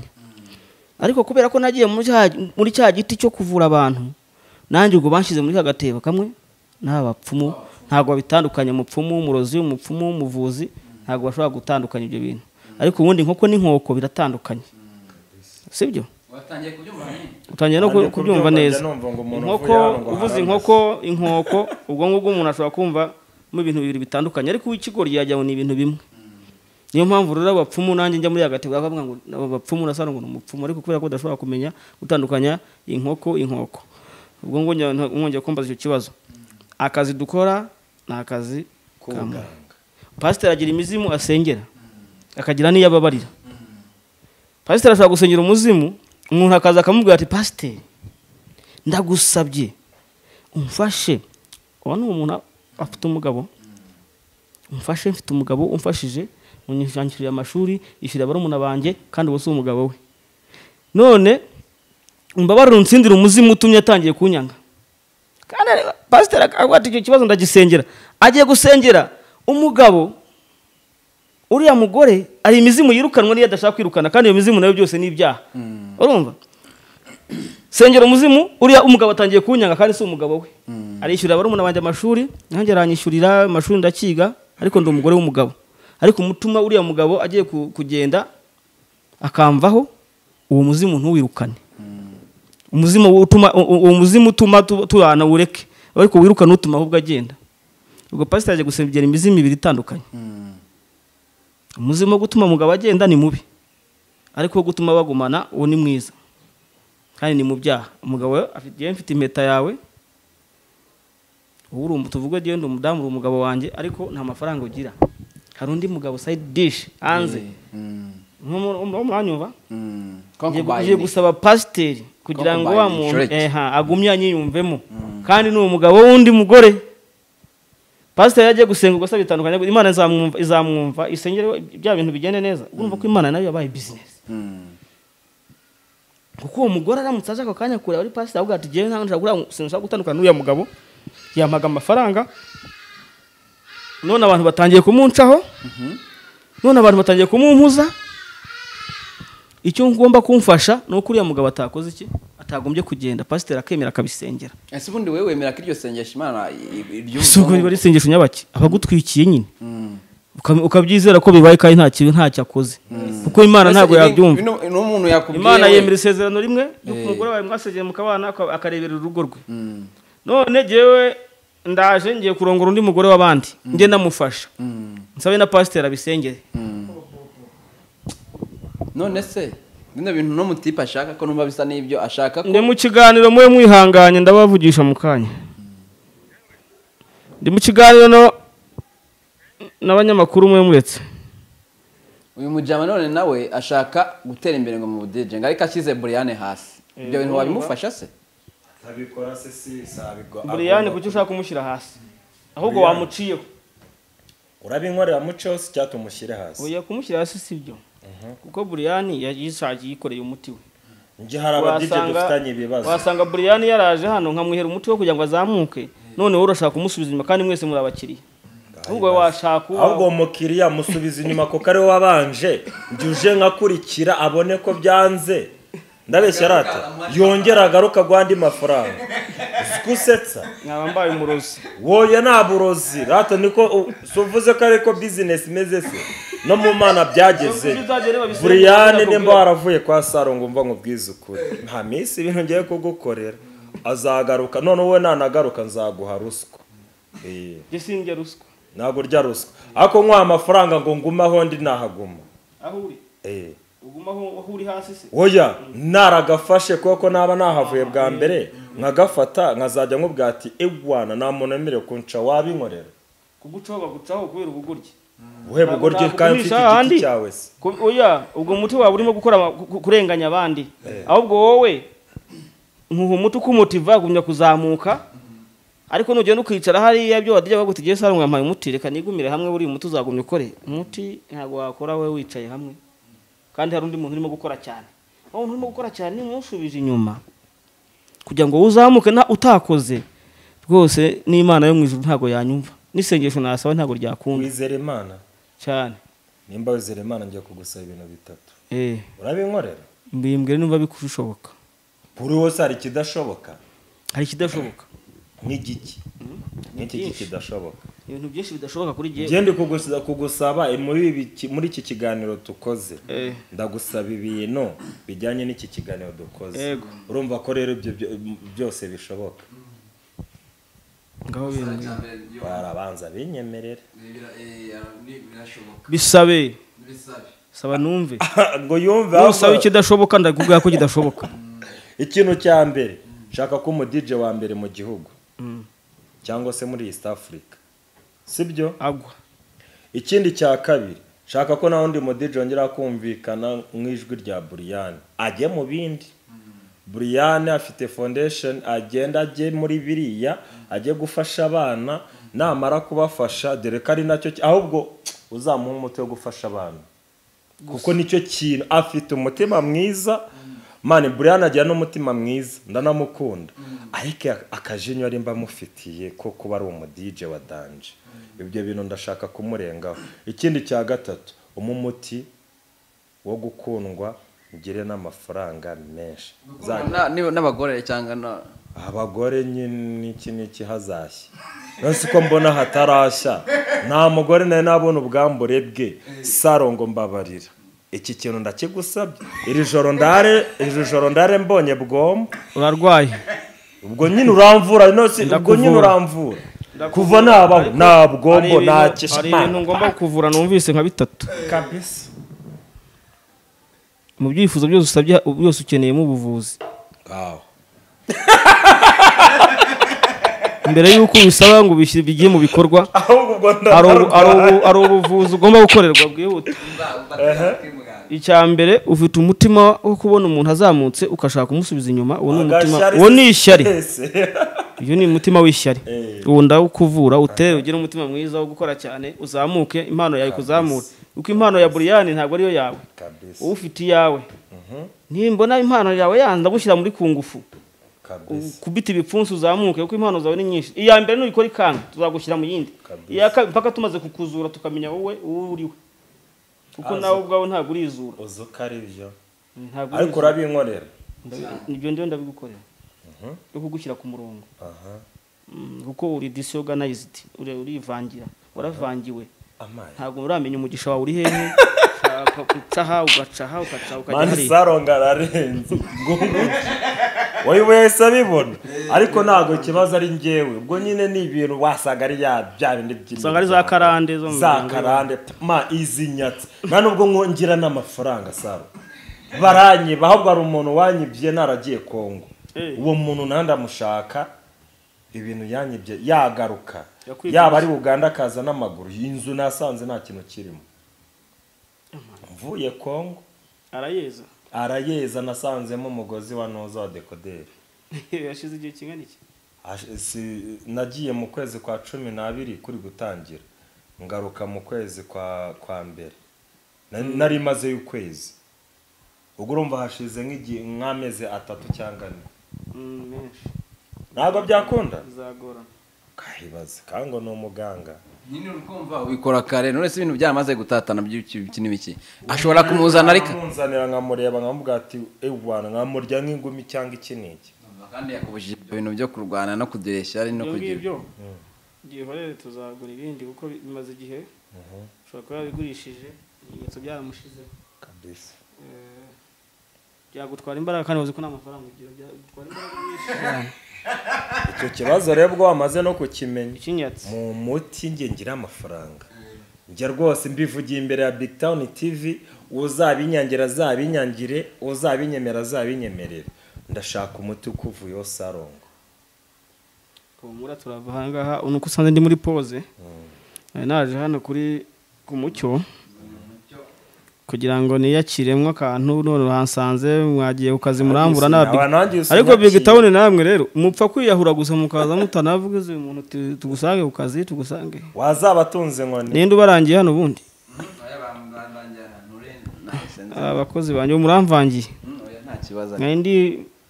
Speaker 3: ariko kubera ko nagiye muri cya- muri cya giti cyo kuvura abantu nanjye ubwo banshyize muri ka gatebo kamwe n'abapfumu ntabwo babitandukanya umupfumu umurozi umupfumu umuvuzi ntabwo bashobora gutandukanya ibyo bintu ariko ubundi inkoko n'inkoko biratandukanye sibyo
Speaker 2: watangiye kubyumva nyine
Speaker 3: utangiye no ku-
Speaker 1: Nanjye
Speaker 3: kubyumva
Speaker 1: kubyumva
Speaker 3: neza
Speaker 1: njya numva ngo umuntu
Speaker 3: inkoko
Speaker 1: uvuye hano ngo
Speaker 3: uvuze
Speaker 1: harabya.
Speaker 3: inkoko inkoko ubwonko bw'umuntu ashobora kumva mu bintu bibiri bitandukanye ariko uw'ikigori yajya ngo ni ibintu bimwe niyo mpamvu rero abapfumu nanjye njya muri hagati bakavuga ngo aba bapfumu nasa ngo ni umupfumu ariko kubera ko udashobora kumenya gutandukanya inkoko inkoko ubwo ngongera mwongera kumbaza icyo kibazo akazi dukora ni akazi kamwe pasiteri agira imizimu asengera akagira n'iyo ababarira pasiteri ashobora gusengera umuzimu umuntu akaza akamubwira ati pasiteri ndagusabye umfashe uba ni umuntu afite umugabo umfashe mfite umugabo umfashije unyishyura amashuri yishyurira barumuna banjye kandi ubu si umugabo we none umbabarire unsindire umuzimu utumye atangiye kunyanga kandi pasiteri akavuga ati icyo kibazo ndagisengera agiye gusengera umugabo uriya mugore ari imizimu yirukanwa n'iyo adashaka kwirukana kandi iyo mizimu nayo byose ni ibyaha urumva sengera umuzimu uriya umugabo atangiye kunyanga kandi si umugabo we arishyurira barumuna banjye amashuri nanjye aranyishyurira amashuri ndakiga ariko ndi umugore w'umugabo ariko umutuma uriya mugabo agiye ku- kugenda akamvaho uwo muzimu ntuwirukane umuzimu wo utuma u- u- uwo muzimu utuma tu- tubana ureke ariko wirukane utuma ahubwo agenda ubwo pasiteri agiye gusengera imizimu ibiri itandukanye umuzimu wo gutuma umugabo agenda ni mubi ariko wo gutuma bagumana uwo ni mwiza kandi ni mu byaha umugabo we afite yewe mfite impeta yawe ubu uri umu- tuvuge yewe ndi umudamu uri umugabo wanjye ariko nta mafaranga ugira hari undi mugabo sayidi dishi hanze mwanyumva ngiye gu- ngiye gusaba pasiteri kugira ngo wa
Speaker 2: Concubine,
Speaker 3: muntu
Speaker 2: shoreke.
Speaker 3: eha, agumye anyiyumvemo kandi ni umugabo w'undi mugore pasiteri yagiye gusenga ubwo asaba bitandukanye imana izamwumva izamwumva isengere bya bintu bigende neza urumva ko imana nayo yabaye bizinesi kuko uwo mugore aramutse aje ako kanya kureba ari pasiteri avuga ati jyewe ntabwo nshobora gura- sinshobora gutandukana n'uriya mugabo yampaga amafaranga none abantu batangiye kumuncaho none abantu batangiye kumumpuza icyo ngomba kumfasha ni uko uriya mugabo atakoze iki atagombye kugenda pasiteri akemera akabisengera
Speaker 2: ese ubundi wowe wemera ko iryo sengesho imana iryumva
Speaker 3: si ubwo riba risengesho nyabaki aba agutwikiye nyine Ukab- ukabyizera ko bibaye kandi nta kintu ntacyo akoze kuko imana ntabwo yabyumva
Speaker 2: n'umuntu yakubwiye
Speaker 3: imana
Speaker 2: we.
Speaker 3: yemera isezerano rimwe ry'uko
Speaker 2: Eh.
Speaker 3: umugore wawe mwasezeye mukabana aka- akarebera urugo rwe none jyewe ndaje ngiye kurongora undi mugore w'abandi njye ndamufasha nsabe na pasiteri abisengere
Speaker 2: none se bino bintu no mutipe ashaka ko numva bisa n'ibyo ashaka ko
Speaker 3: ndi mu kiganiro mube mwihanganye ndabavugisha mu kanya ndi mu kiganiro no- n'abanyamakuru mube muretse
Speaker 2: uyu mujama none nawe ashaka gutera imbere ngo mu budije ngo ariko ashyize buriyane hasi ibyo bintu wabimufasha se
Speaker 1: ntabikora se si sabigwa
Speaker 3: buriyani kuki ushaka kumushyira hasi ahubwo wamuciyeho
Speaker 1: urabinkorera muco si cyatuma umushyire hasi
Speaker 3: ugiye kumushyira hasi si byo kuko buriyani yayishakiye yikoreye umuti we
Speaker 1: njye hari abadije dufitanye ibibazo
Speaker 3: wasanga buriyani yaraje hano nkamwihera umuti wo kugira ngo azamuke none wowe urashaka kumusubiza inyuma kandi mwese muri abakiriya ahubwo wowe washaka uwa-
Speaker 1: ahubwo uwo mukiriya musubiza inyuma kuko ariwe wabanje njye uje nkakurikira abone ko byanze ndabeshya rata yongera agaruka guhandi mafaranga uzi ko usetsa
Speaker 3: nkaba mbaye umurozi
Speaker 1: woye nta burozi rata niko u- si uvuze ko ariko bizinesi imeze se no mu mana byageze buriyane nimba waravuye kwa saro ngo mva nkubwize ukuri nta minsi ibintu ngiye kugukorera azagaruka none wowe nanagaruka nzaguha ruswa Eh,
Speaker 3: gisindya ruswa
Speaker 1: ntabwo urya ruswa ariko nk'uha amafaranga ngo ngume aho ndi nahaguma
Speaker 3: aho uri
Speaker 1: Eh,
Speaker 3: uguma aho aho uri hasi se
Speaker 1: oya naragafashe kuko naba nahavuye bwa mbere nkagafata nkazajya nkubwira ati ewana nta muntu wemerewe kunca wabinkorera
Speaker 3: kugucaho bagucaho kubera ubugoryi
Speaker 1: uheba ubwo ryo kandi mfite
Speaker 3: Nakugumisha ahandi.
Speaker 1: igiti cyawe se
Speaker 3: Ku- oya ubwo umuti wawe urimo gukora ama- ku- kurenganya abandi ahubwo wowe nkuha umuti ukumutiva gumya kuzamuka ariko nugenda ukicara hariya byo wadirya bagutegeye sara ngo yampaye umuti reka nigumire hamwe buriya umuti uzagumya ukore umuti ntabwo wakora we wicaye hamwe kandi hari undi muntu urimo gukora cyane uwo muntu urimo gukora cyane nimushubije inyuma kugira ngo uzamuke na utakoze rwose n'imana yo mu ijuru ntabwo yanyumva n'isengesho nasaba ntabwo ryakunda
Speaker 1: wizera imana
Speaker 3: cyane
Speaker 1: nimba wizera imana ngiye kugusaba ibintu bitatu
Speaker 3: eh
Speaker 1: urabinkorera
Speaker 3: mbimbwira nimba bikushoboka
Speaker 1: buri wose hari ikidashoboka
Speaker 3: hari ikidashoboka
Speaker 1: nk'igiki nk'iki kidashoboka
Speaker 3: ibintu byinshi bidashoboka kuri
Speaker 1: njye
Speaker 3: jye
Speaker 1: ndi kugusa- kugusaba muri ibi- muri iki kiganiro tukoze
Speaker 3: Eh.
Speaker 1: ndagusaba ibintu bijyanye n'iki kiganiro dukoze
Speaker 3: Yego.
Speaker 1: urumva ko rero ibyo byo- byose bishoboka
Speaker 3: ngaho
Speaker 2: Sara
Speaker 3: bintu
Speaker 2: cya mbere iyo-
Speaker 1: barabanza binyemerere
Speaker 2: ni- bira- eh, ni- birashoboka
Speaker 3: bisabe
Speaker 2: bisabe
Speaker 3: saba numve
Speaker 1: ngo yumve
Speaker 3: nusaba
Speaker 1: ahubwo-
Speaker 3: ikidashoboka ndakubwira ko kidashoboka
Speaker 1: ikintu cya mbere shaka ko umudije wa mbere mu gihugu cyangwa se muri east africa sibyo
Speaker 3: agwa
Speaker 1: ikindi cya kabiri shaka ko nawe undi mudije wongera kumvikana nk'ijwi rya buriyani ajye mu bindi buriyani afite foundation agenda ajye muri biriya ajye gufasha abana namara kubafasha dore ko ari nacyo ki- ahubwo uzamuha umuti wo gufasha abana kuko nicyo kintu afite umutima mwiza mani buriyani agira n'umutima mwiza ndanamukunda ariko akajinyo ari mufitiye ko kuba ari umudije wa danje ibyo bintu ndashaka kumurengaho ikindi cya gatatu umuha umuti wo gukundwa ugire n'amafaranga menshi Za-
Speaker 2: Na- niba- n'abagore cyangwa na
Speaker 1: abagore nyine iki n'iki hazashya nonse uko mbona hatarashya nta mugore nawe nabona ubwambure bwe saro ngo mbabarira iki kintu ndakigusabye iri joro ndare iri joro ndare mbonye bwombo
Speaker 3: urarwaye
Speaker 1: ubwo nyine uramvura nonse ubwo
Speaker 3: Ndakuvura.
Speaker 1: nyine uramvura kuva nabaho nta bwombo nta
Speaker 3: hari ibintu
Speaker 1: kishimana
Speaker 3: ngomba kuvura numvise nka bitatu
Speaker 1: kabisa
Speaker 3: mu byifuzo byose usabye byose ukeneyemo ubuvuzi
Speaker 1: aho
Speaker 3: mbere y'uko ubisaba ngo ubishyire bigiye mu bikorwa
Speaker 1: ahubwo ubwo
Speaker 3: hari ubu- hari
Speaker 1: ndagaruka
Speaker 3: ubu- hari ubuvuzi ugomba gukorerwa bwihuta icya mbere ufite umutima wo kubona umuntu azamutse ugashaka kumusubiza inyuma uwo ni umutima uwo ni ishyari uyu ni umutima w'ishyari
Speaker 1: Eh.
Speaker 3: uwo ndawukuvura utere ugire umutima mwiza wo gukora cyane uzamuke impano yawe ikuzamure kuko impano ya buriyani ntabwo ariyo yawe
Speaker 1: kabisa
Speaker 3: wowe ufite iyawe nimbona impano yawe yanze ndagushyira muri kungufu
Speaker 1: kabisa
Speaker 3: kubita ibipfunsi uzamuke kuko impano zawe ni nyinshi iya mbere nuyikora ikanga tuzagushyira mu yindi
Speaker 1: Kabisa.
Speaker 3: iya kabiri mpaka tumaze kukuzura tukamenya wowe uwo uriwe kuko
Speaker 1: Azi.
Speaker 3: nawe ubwawe ntabwo urizura
Speaker 1: uzi uko ari byo
Speaker 3: ntabwo
Speaker 1: ariko
Speaker 3: urizura
Speaker 1: urabinkorera
Speaker 3: Ndabi- ibyo ndiyo ndabigukorera yo kugushyira ku murongo
Speaker 1: aha
Speaker 3: Mm, kuko uri disorganized uri urivangira waravangiwe
Speaker 1: amaye
Speaker 3: ntabwo uramenya umugisha wawe uri hehe ushaka guca aha ugaca aha ugaca aha, ukajya
Speaker 1: mani
Speaker 3: hariya
Speaker 1: saronga ararenze ubwo nguki wowe wese abibona ariko ntabwo ikibazo ari ngewe ubwo nyine ni ibintu wasanga ari ya bya bindi by'imiryango.
Speaker 3: Usanga ari za karande zo mu
Speaker 1: za
Speaker 3: miryango
Speaker 1: karande ma izi nyatsi nta nubwo nkongira n'amafaranga saro baranyiba ahubwo hari umuntu wanyibye naragiye kongo
Speaker 3: Eh.
Speaker 1: uwo muntu nawe ndamushaka ibintu yanyibye yagaruka
Speaker 3: Yakwigurije.
Speaker 1: yaba ari uganda akaza n'amaguru iyi nzu nasanze nta kintu kirimo mvuye kongo
Speaker 3: arayeza
Speaker 1: arayeza nasanzemo umugozi wa noza wa dekoderi
Speaker 3: yashize igihe kingana iki
Speaker 1: Ash- si- nagiye mu kwezi kwa cumi n'abiri kuri gutangira ngaruka mu kwezi kwa kwa mbere Na- nari mazeyo ukwezi ubwo urumva hashize nk'igihe nk'amezi atatu cyangwa ane
Speaker 3: Mm, menshi
Speaker 1: ntabwo byakunda
Speaker 3: bizagorana
Speaker 1: kahibaze kango ni umuganga
Speaker 2: nyine uri kumva ubikora kare none se ibintu byamaze gutatana by'ibiki n'ibiki ashobora kumuzana ariko
Speaker 1: nkamunzanira nkamureba nkamubwira ati ewana nkamurya nk'ingumi cyangwa iki n'iki
Speaker 2: kandi yakubujije ibyo bintu byo kurwana no kudireshya ari no
Speaker 3: ibyo
Speaker 2: kugira
Speaker 3: ngibyo gihorere tuzagura ibindi kuko bimaze igihe ushobora kuba yabigurishije ibimenyetso byaramushizeho
Speaker 1: kabisa
Speaker 3: Eh, byagutwara imbaraga kandi uzi ko nta mafaranga ugira byagutwara imbaraga nyinshi cyane
Speaker 1: icyo kibazo rero ubwo wamaze no kukimenya
Speaker 3: ikinyatsi
Speaker 1: mu muti nge ngira amafaranga njye rwose mbivugiye imbere ya big town tv uzabinyangira azabinyangire uzabinyemera azabinyemerere ndashaka umuti ukuvuyeho sarongo
Speaker 3: humura turava ahangaha ni uko usanze ndi muri pose nari naje hano kuri ku mucyo kugira ngo niyakiremo akantu none uhasanze mwagiye ku kazi murambura
Speaker 1: Sinaba
Speaker 3: nabi
Speaker 1: nanjye iyo
Speaker 3: ariko
Speaker 1: sinakiye.
Speaker 3: big town namwe rero mupfa kwiyahura gusa mukaza mutanavuga izo umuntu tu- tugusange ku kazi tugusange
Speaker 1: wazaba atunze inkoni
Speaker 3: ninde ubarangiye hano ubundi
Speaker 2: Oya, ba- ba- banjyana, nturenze. Nahise nza.
Speaker 3: abakozi banjye muramvangiye
Speaker 2: Mm, oya, nta kibazo
Speaker 3: nari ndi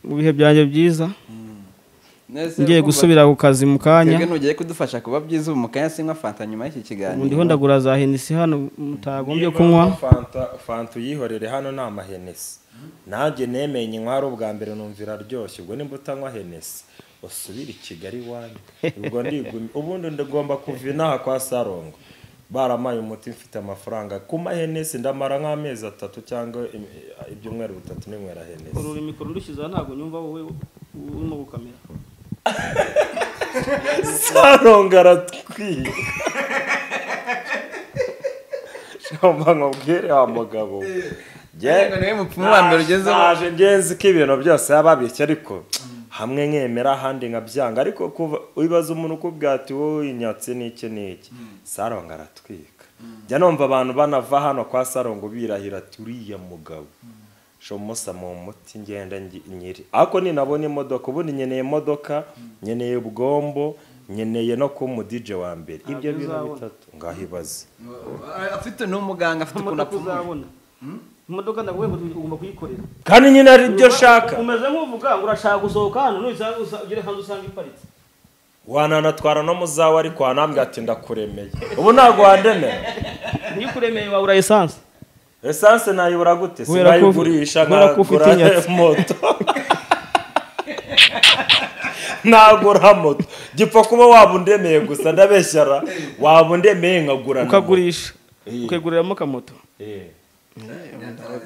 Speaker 3: mu bihe byanjye byiza
Speaker 2: Nese
Speaker 3: ngiye
Speaker 2: urumva-
Speaker 3: gusubira ku kazi mu kanya
Speaker 2: twebwe nugiye kudufasha kuba byiza ubu mu kanya sinywa fanta nyuma y'iki kiganiro
Speaker 3: ubu ndiho ndagura za henisi hano mutagombye kunywa
Speaker 1: fanta fanta uyihorere hano ni amahenesi nanjye nemenye inkwari ubwa mbere numvira aryoshye ubwo nimba utanywa henesi usubire i kigali iwanyu ubwo ndigumye ubundi ndagomba kuva inaha kwa sarongo baramaye umuti mfite amafaranga ku mahenesi ndamara nk'amezi atatu cyangwa im- ibyumweru bitatu ninywera henesi
Speaker 3: ururimi mikoro rushyizeho ntabwo nyumva wowe urimo gukamera
Speaker 1: sarongo aratwiye shamba nkubwire wa mugabo we. Jye-
Speaker 2: Ariko niwe mupfumu wa mbere ugezeho
Speaker 1: naje ngenzi ko ibintu byose yaba abishye ariko hamwe nkemera ahandi nkabyanga ariko kuva wibaza umuntu ukubwira ati wowe inyatsi n'iki n'iki sarongo aratwika njya numva abantu banava hano kwa sarongo birahira ati uriya mugabo shomusa mu muti ngenda ngi- nyiri ariko ninabona imodoka ubundi nkeneye imodoka nkeneye ubwombo nkeneye no kuba umudije wa mbere ibyo bintu
Speaker 3: uzabona.
Speaker 1: bitatu ngahibaze
Speaker 2: afite n'umuganga afite ukuntu
Speaker 3: imodoka
Speaker 2: apfumuye
Speaker 3: uzabona imodoka ndavuga ngo ugomba kuyikorera
Speaker 1: kandi nyine ari byo shaka
Speaker 3: umeze nk'uvuga ngo urashaka gusohoka hano nuyisanga usa- ugere hanze usanga iparitse
Speaker 1: wananatwara no mu zawe ariko wanambwira ati ndakuremeye ubu ntabwo wandemera
Speaker 3: niyo ukuremeye wabura esanse
Speaker 1: esanse nayibura gute
Speaker 3: Kubera ko-
Speaker 1: sinayigurisha
Speaker 3: kubera ko ufite
Speaker 1: nkagura
Speaker 3: inyatsi.
Speaker 1: moto nagura moto gipfa kuba waba undemeye gusa ndabeshyara waba undemeye nkagura na moto.
Speaker 3: ukagurisha
Speaker 1: Iya.
Speaker 3: ukaguriramo akamoto
Speaker 1: Eh,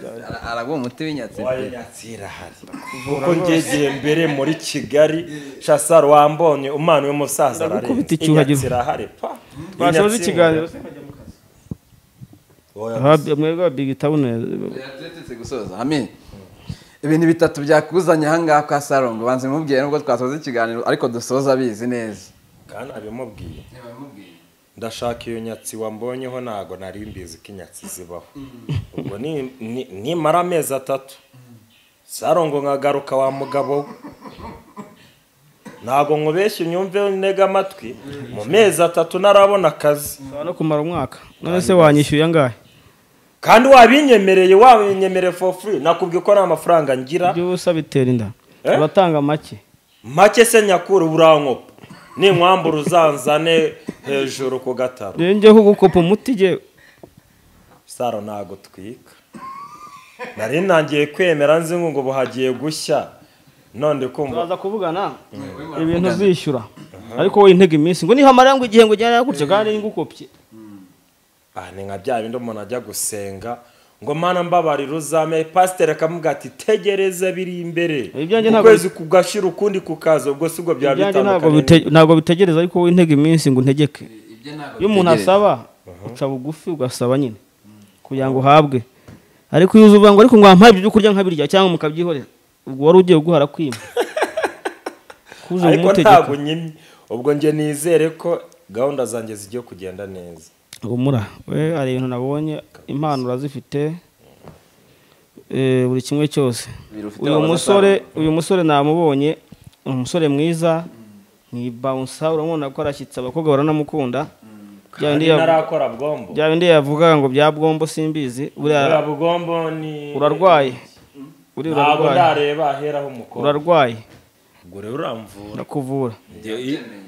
Speaker 2: Ara- araguha umuti w'inyatsi
Speaker 1: wayo inyatsi irahari kuko ngegeye mbere muri kigali shasaro wambonye umwana w'umusaza ararenze
Speaker 3: Ndagukubita icyuhagiro.
Speaker 1: Inyatsi irahari pa
Speaker 3: twasoza
Speaker 1: Inyatsi-
Speaker 3: ikiganiro
Speaker 1: Oya,
Speaker 3: Aha, mwebwe wa big town
Speaker 2: Turatetse gusoza amen ibintu bitatu byakuzanye ahangaha kwa sarongo banze mubwire nubwo twasoza ikiganiro ariko dusoza abizi neza
Speaker 1: kandi abimubwiye ndashaka iyo nyatsi wambonyeho ntago nari mbizi ko inyatsi zibaho ubwo ni- ni- nimara amezi atatu sarongo nkagaruka wa mugabo we ntago nkubeshya unyumve ntega amatwi mu mezi atatu ntarabona akazi
Speaker 3: ushobora no kumara umwaka none se wanyishyuye angahe
Speaker 1: kandi wabinyemereye wabinyemereye for free nakubwiye ko nta mafaranga ngira
Speaker 3: ibyo ubusa bitera inda
Speaker 1: Eh?
Speaker 3: uratanga make
Speaker 1: make se nyakuru burankopa ninkwambura uzanzane hejuru ku gataro
Speaker 3: rero njyewe kugukopa umuti njyewe
Speaker 1: saro ntago twika nari ntangiye kwemera nzi ngo ubu hagiye gushya none kumva
Speaker 3: uraza kuvugana ibintu uzishyura ariko wowe intege iminsi ngo nihamara ngo igihe ngo ujyane gutya kandi ngukopye
Speaker 1: ah ni nka bya bindi umuntu ajya gusenga ngo mana mbabarira uzame pasiteri akamubwira ati tegereza biri imbere
Speaker 3: Ibyanjye ntabwo-
Speaker 1: ukwezi kugashira ukundi kukaza ubwo si ubwo byaba
Speaker 3: ibyanjye ntabwo
Speaker 1: bitandukanye
Speaker 3: bite- ntabwo bitegereza ariko wowe intege iminsi ngo untegeke iyo umuntu asaba uca bugufi ugasaba nyine kugira ngo uhabwe ariko iyo uza uvuga ngo ariko ngo wampaye ibyo kurya nkabirya cyangwa mukabyihorera ubwo wari ugiye guhara kwima kuza
Speaker 1: ariko ntabwo
Speaker 3: kumutegeka
Speaker 1: nyimye ubwo njye nizere ko gahunda zanjye zigiye kugenda neza
Speaker 3: humura we hari ibintu nabonye impano urazifite eh, buri kimwe cyose
Speaker 2: Biri ufite
Speaker 3: uyu
Speaker 2: wabaza
Speaker 3: musore uyu musore namubonye ni umusore mwiza ni bouncer urabona ko arashyitse abakobwa baranamukunda bya bindi
Speaker 1: kandi
Speaker 3: yavu-
Speaker 1: ntarakora bwombo
Speaker 3: bya bindi yavuga ngo bya bwombo simbizi
Speaker 1: buriya
Speaker 3: buriya
Speaker 1: bugombo ni
Speaker 3: urarwaye uri
Speaker 1: ntabwo
Speaker 3: urarwaye
Speaker 1: ndareba aheraho umukobwa
Speaker 3: urarwaye
Speaker 1: ubwo rero uramvura
Speaker 3: ndakuvura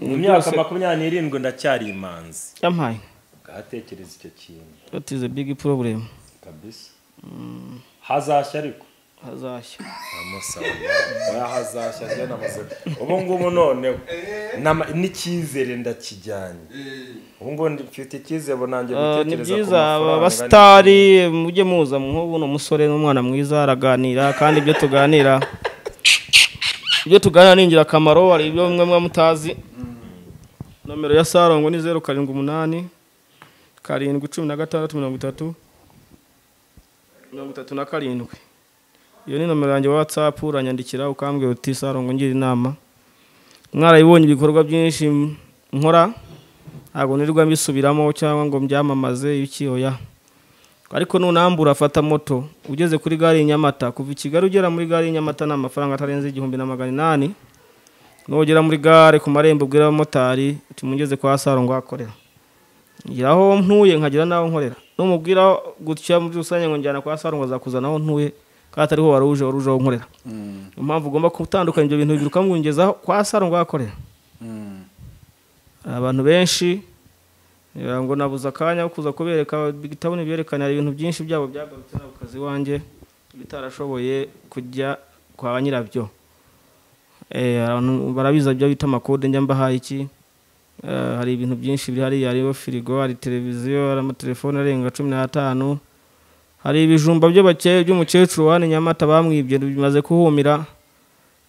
Speaker 1: mu myaka makumyabiri n'irindwi ndacyari imanzi
Speaker 3: yampaye
Speaker 1: ukahatekereza icyo kintu
Speaker 3: that is a big problem
Speaker 1: kabisa hazashya ariko
Speaker 3: hazashya
Speaker 1: amusaba oya hazashya ryo namaze ubu ngubu noneho nama- n'icyizere ndakijyanye ubu ngubu mfite icyizere nanjye
Speaker 3: Ah, ni
Speaker 1: gutekereza ku
Speaker 3: byiza aba
Speaker 1: mafaranga
Speaker 3: basitari mujye muza nk'ubu ni umusore n'umwana mwiza araganira kandi ibyo tuganira ibyo tuganira ni ingirakamaro hari ibyo mwe mwe mutazi nomero ya sarongo ni zeru karindwi umunani karindwi cumi na gatandatu mirongo itatu mirongo itatu na karindwi iyo ni nomero yanjye watsapu uranyandikira ukambwira uti sarongo ngira inama mwarayibonye ibikorwa byinshi nkora ntabwo nirirwa mbisubiramo cyangwa ngo mbyamamaze iki oya ariko nunambura afata moto ugeze kuri gare y'i nyamata kuva i kigali ugera muri gare y'i nyamata ni amafaranga atarenze igihumbi na magana inani nugera muri gare ku marembo ubwira abamotari tumugeze kwa sarongo ahakorera ngira aho ntuye nkagira n'aho nkorera numubwira gutya muri rusange ngo njyana kwa sarongo azakuzana aho ntuye kandi atariho wari uje wari uje aho nkorera niyo mpamvu ugomba gutandukanya ibyo bintu bibiri ukamwingezaho kwa sarongo ahakorera hari abantu benshi ngira ngo nabuze akanya ko kuza kubereka bitabo ntibyerekane hari ibintu byinshi byabo byagarutse ntabwo kazi iwanjye bitarashoboye kujya kwa nyirabyo Eh, abantu barabiza ibyo bita amakode njya mbahaye iki Eh, hari ibintu byinshi biri hariya hariho firigo hari televiziyo hari amatelefone arenga cumi n'atanu hari ibijumba by'abakeye by'umukecuru wa hano i nyamata bamwibye bimaze kuhumira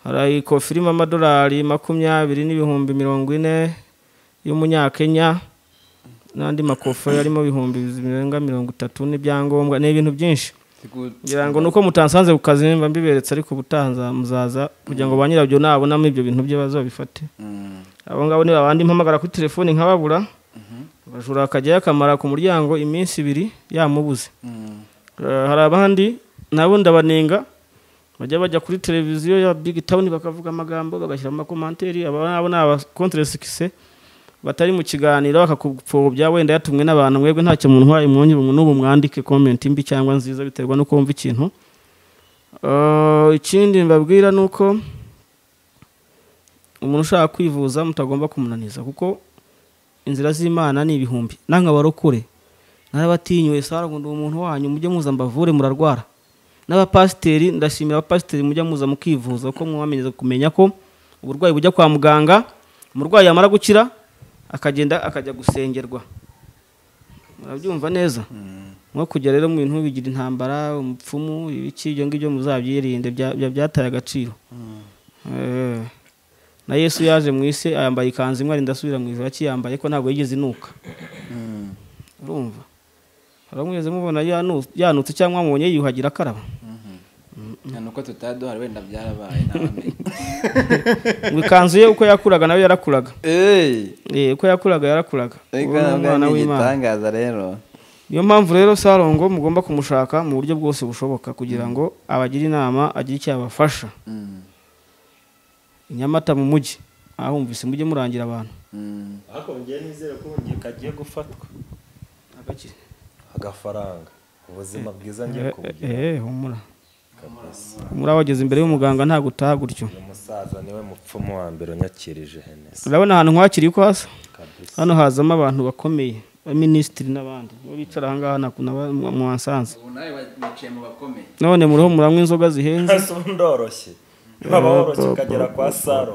Speaker 3: hari ikofi irimo amadolari makumyabiri n'ibihumbi mirongo ine y'umunyakenya n'andi makofi arimo ibihumbi birenga mirongo itatu n'ibyangombwa ni ibintu byinshi ngira ngo ni uko mutansanze ku kazi mba mbiberetse ariko ubutaha nza- muzaza kugira ngo ba nyirabyo nabonamo ibyo bintu bye baze babifate abo ngabo ni babandi mpamagara kuri telefoni nkababura bajura akajyayo akamara ku muryango iminsi ibiri yamubuze Eh, hari abandi nabo ndabanenga bajya bajya kuri televiziyo ya big town bakavuga amagambo bagashyira mu makomanteri aba nabo ni abakontresikise batari mu kiganiro bakakupfobya wenda yatumwe n'abantu mwebwe ntacyo muntu uhaye mwongere umuntu n'ubu mwandike komenti mbi cyangwa nziza biterwa n'uko wumva ikintu Eh, ikindi mbabwira ni uko umuntu ushaka kwivuza mutagomba kumunaniza kuko inzira z'imana ni ibihumbi nange abarokore narabatinyuye sara ngo ndi umuntu wanyu mujye muza mbavure murarwara n'abapasiteri ndashimira abapasiteri mujya muza mukivuza kuko mwamenyereza kumenya ko uburwayi bujya kwa muganga umurwayi yamara gukira akagenda akajya gusengerwa murabyumva neza nko kujya rero mu bintu bigira intambara umupfumu ibiki ibyo ngibyo muzabyirinde bya- bya- byataye agaciro Eh, na yesu yaje mu isi yambaye ikanzu imwe arinda asubira mu ijoro akiyambaye ko ntabwo yigeze inuka urumva aramweze mubona yanu- yanutse cyangwa mubonye yiyuhagira akaraba
Speaker 4: ni uko tutari duhari wenda byarabaye ntabamenya
Speaker 3: ngo ikanzu ye uko yakuraga nayo yarakuraga
Speaker 4: eee
Speaker 3: Eh, uko yakuraga yarakuraga uwo ni
Speaker 4: reka
Speaker 3: umwana
Speaker 4: ni
Speaker 3: w'imana
Speaker 4: igitangaza rero
Speaker 3: niyo mpamvu rero sarongo mugomba kumushaka mu buryo bwose bushoboka kugira ngo abagire inama agire icyo abafasha
Speaker 4: Mm,
Speaker 3: i nyamata mu mujyi ahumvise mujye murangira abantu
Speaker 4: mm.
Speaker 1: ariko ngiye nizere ko ngiye kagiye gufatwa
Speaker 3: Agakira.
Speaker 1: agafaranga ubuzima bwiza ngiye kubugira
Speaker 3: Eh, eh, humura
Speaker 1: kabisa
Speaker 3: humura wageze imbere y'umuganga ntabwo utaha gutyo
Speaker 1: uyu musaza niwe mupfumu wa mbere unyakirije henesi
Speaker 3: urabona ahantu nkwakiriye uko hasa
Speaker 1: kabisa
Speaker 3: hano hazamo abantu bakomeye abaminisitiri n'abandi nibo bicara ahangaha naba- mwansanze
Speaker 2: ubu nawe wicaye mu bakomeye
Speaker 3: none muriho muranywa inzoga zihenze
Speaker 1: ese ubu ndoroshye waba woroshye ukagera kwa saro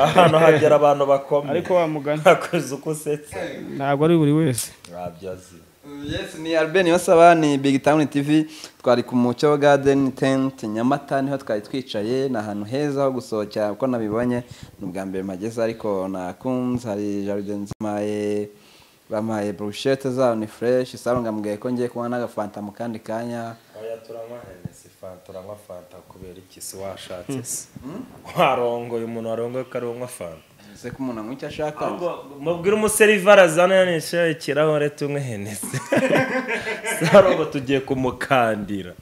Speaker 1: ahantu hagera abantu bakomeye
Speaker 3: ariko wa mugani
Speaker 1: ntakoze uko usetse
Speaker 3: ntabwo ari buri wese
Speaker 1: ntabyazi
Speaker 4: Yes, ni Albert Niyonsaba ni Big Town TV twari ku Mucyo Garden Tent Nyamata niho twari twicaye ni ahantu heza ho gusohokera kuko nabibonye ni ubwa mbere mageze ariko nakunze hari jaride nzima eh, bampaye brushete zabo ni fresh saro ngambwiye ko ngiye kunywa n'agafanta mu kandi kanya
Speaker 1: oya turanywa henesi fanta uranywa fanta kubera iki si washatse se warongoye umuntu warongoye ko ariwe unywa fanta
Speaker 4: se ko umuntu anywa icyo ashaka
Speaker 1: ahubwo mubwire umuserivara azana henesi ikirahure tunywe henesi saro ngo tugiye kumukandira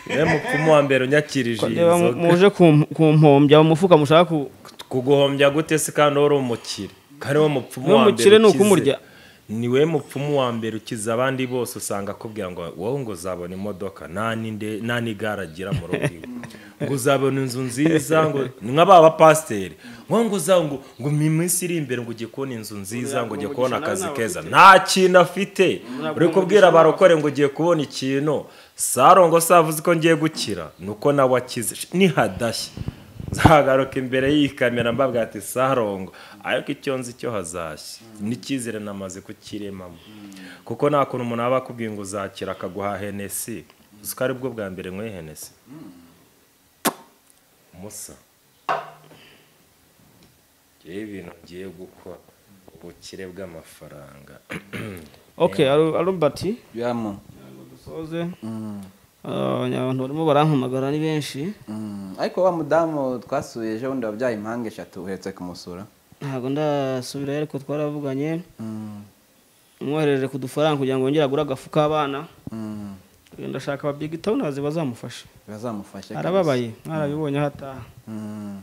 Speaker 1: niwe mupfumu wa mbere unyakirije iyi
Speaker 3: Ndeba mu-
Speaker 1: nzoga
Speaker 3: muje ku- kumpombya umufuka mushaka ku-
Speaker 1: kuguhombya gute se kandi wari umukire kandi we mupfumu
Speaker 3: Niwe
Speaker 1: wa mbere
Speaker 3: mukire ni
Speaker 1: ukize.
Speaker 3: ukumurya.
Speaker 1: niwe mupfumu wa mbere ukiza abandi bose usanga akubwira ngo wowe ngo uzabona imodoka nta n'inde- nta n'igare agira mu rugo iwe ngo uzabona inzu nziza ngo ni nk'aba bapasiteri ngo ngo uza- ngo ngo mu minsi iri imbere ngo ujye kubona inzu nziza ngo ujye kubona akazi keza nta kintu afite uri kubwira abarokore ngo ugiye kubona ikintu sarongo savuze ko ngiye gukira ni uko nawe akize nihadashye nzagaruka imbere y'iyi kamera mbabwira ati sarongo ariko icyo nzi cyo hazashya n'icyizere namaze kukiremamo kuko nta kuntu umuntu aba akubwiye ngo uzakira akaguha henesi uzi ko ari bwo bwa mbere nyweye henesi musa ngewe ibintu ngiye gukora ubukire bw'amafaranga
Speaker 3: okay Al- albert
Speaker 2: yamu
Speaker 3: dusoze Ah, abantu barimo barampamagara ni benshi
Speaker 2: Mm, ariko wa mudamu twasuye ejo bundi wabyaye impanga eshatu uhetse kumusura
Speaker 3: ntabwo ndasubirayo ariko twaravuganye
Speaker 2: Mm,
Speaker 3: umwohereje ku dufaranga kugira ngo yongere agure agafu k'abana
Speaker 2: mm,
Speaker 3: ndashaka aba big townazi bazamufasha
Speaker 2: bazamufashe
Speaker 3: arababaye mwarabibonye aho ataha
Speaker 2: Mm,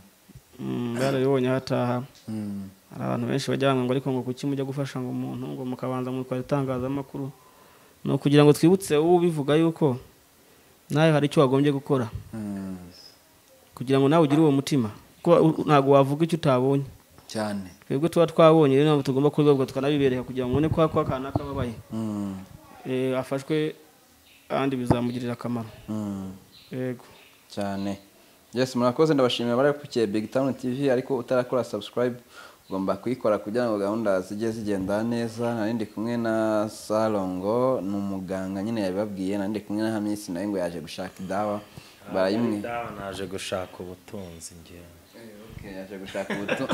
Speaker 3: Mm, mwarabibonye aho ataha
Speaker 2: mm,
Speaker 3: hari abantu benshi bajya bamwe ngo ariko ngo kuki mujya gufasha ngo umuntu ngo mukabanza mutwara itangazamakuru ni ukugira ngo twibutse wowe ubivuga yuko nawe hari icyo wagombye gukora
Speaker 2: mm,
Speaker 3: kugira ngo nawe ugire uwo mutima kuko u- ntabwo wavuga icyo utabonye
Speaker 2: cyane
Speaker 3: twebwe tuba twabonye rero ntabwo tugomba kubivuga tukanabibereka kugira ngo ubone ko ako akana kababaye
Speaker 2: Mm,
Speaker 3: Eh, afashwe kandi bizamugirira akamaro
Speaker 2: mm,
Speaker 3: yego
Speaker 2: cyane yes murakoze ndabashimira bari kukiye big town tv ariko utarakora subscribe ugomba kuyikora kugira ngo gahunda zijye zigenda neza nari ndi kumwe na sarongo ni umuganga nyine yabibabwiye nari ndi kumwe na hamisi nawe ngo yaje gushaka idawa barayimwe
Speaker 1: Ndaho naje gushaka ubutunzi ngewe
Speaker 2: yaje gushaka ubuto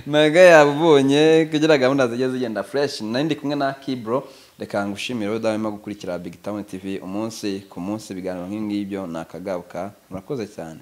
Speaker 2: naga yabubonye kugira gahunda zijye zigenda fresh nari ndi kumwe na kibro reka ngushimire wowe udahwema gukurikira big town tv umunsi ku munsi ibiganiro nk'ibyo ni akagaruka murakoze cyane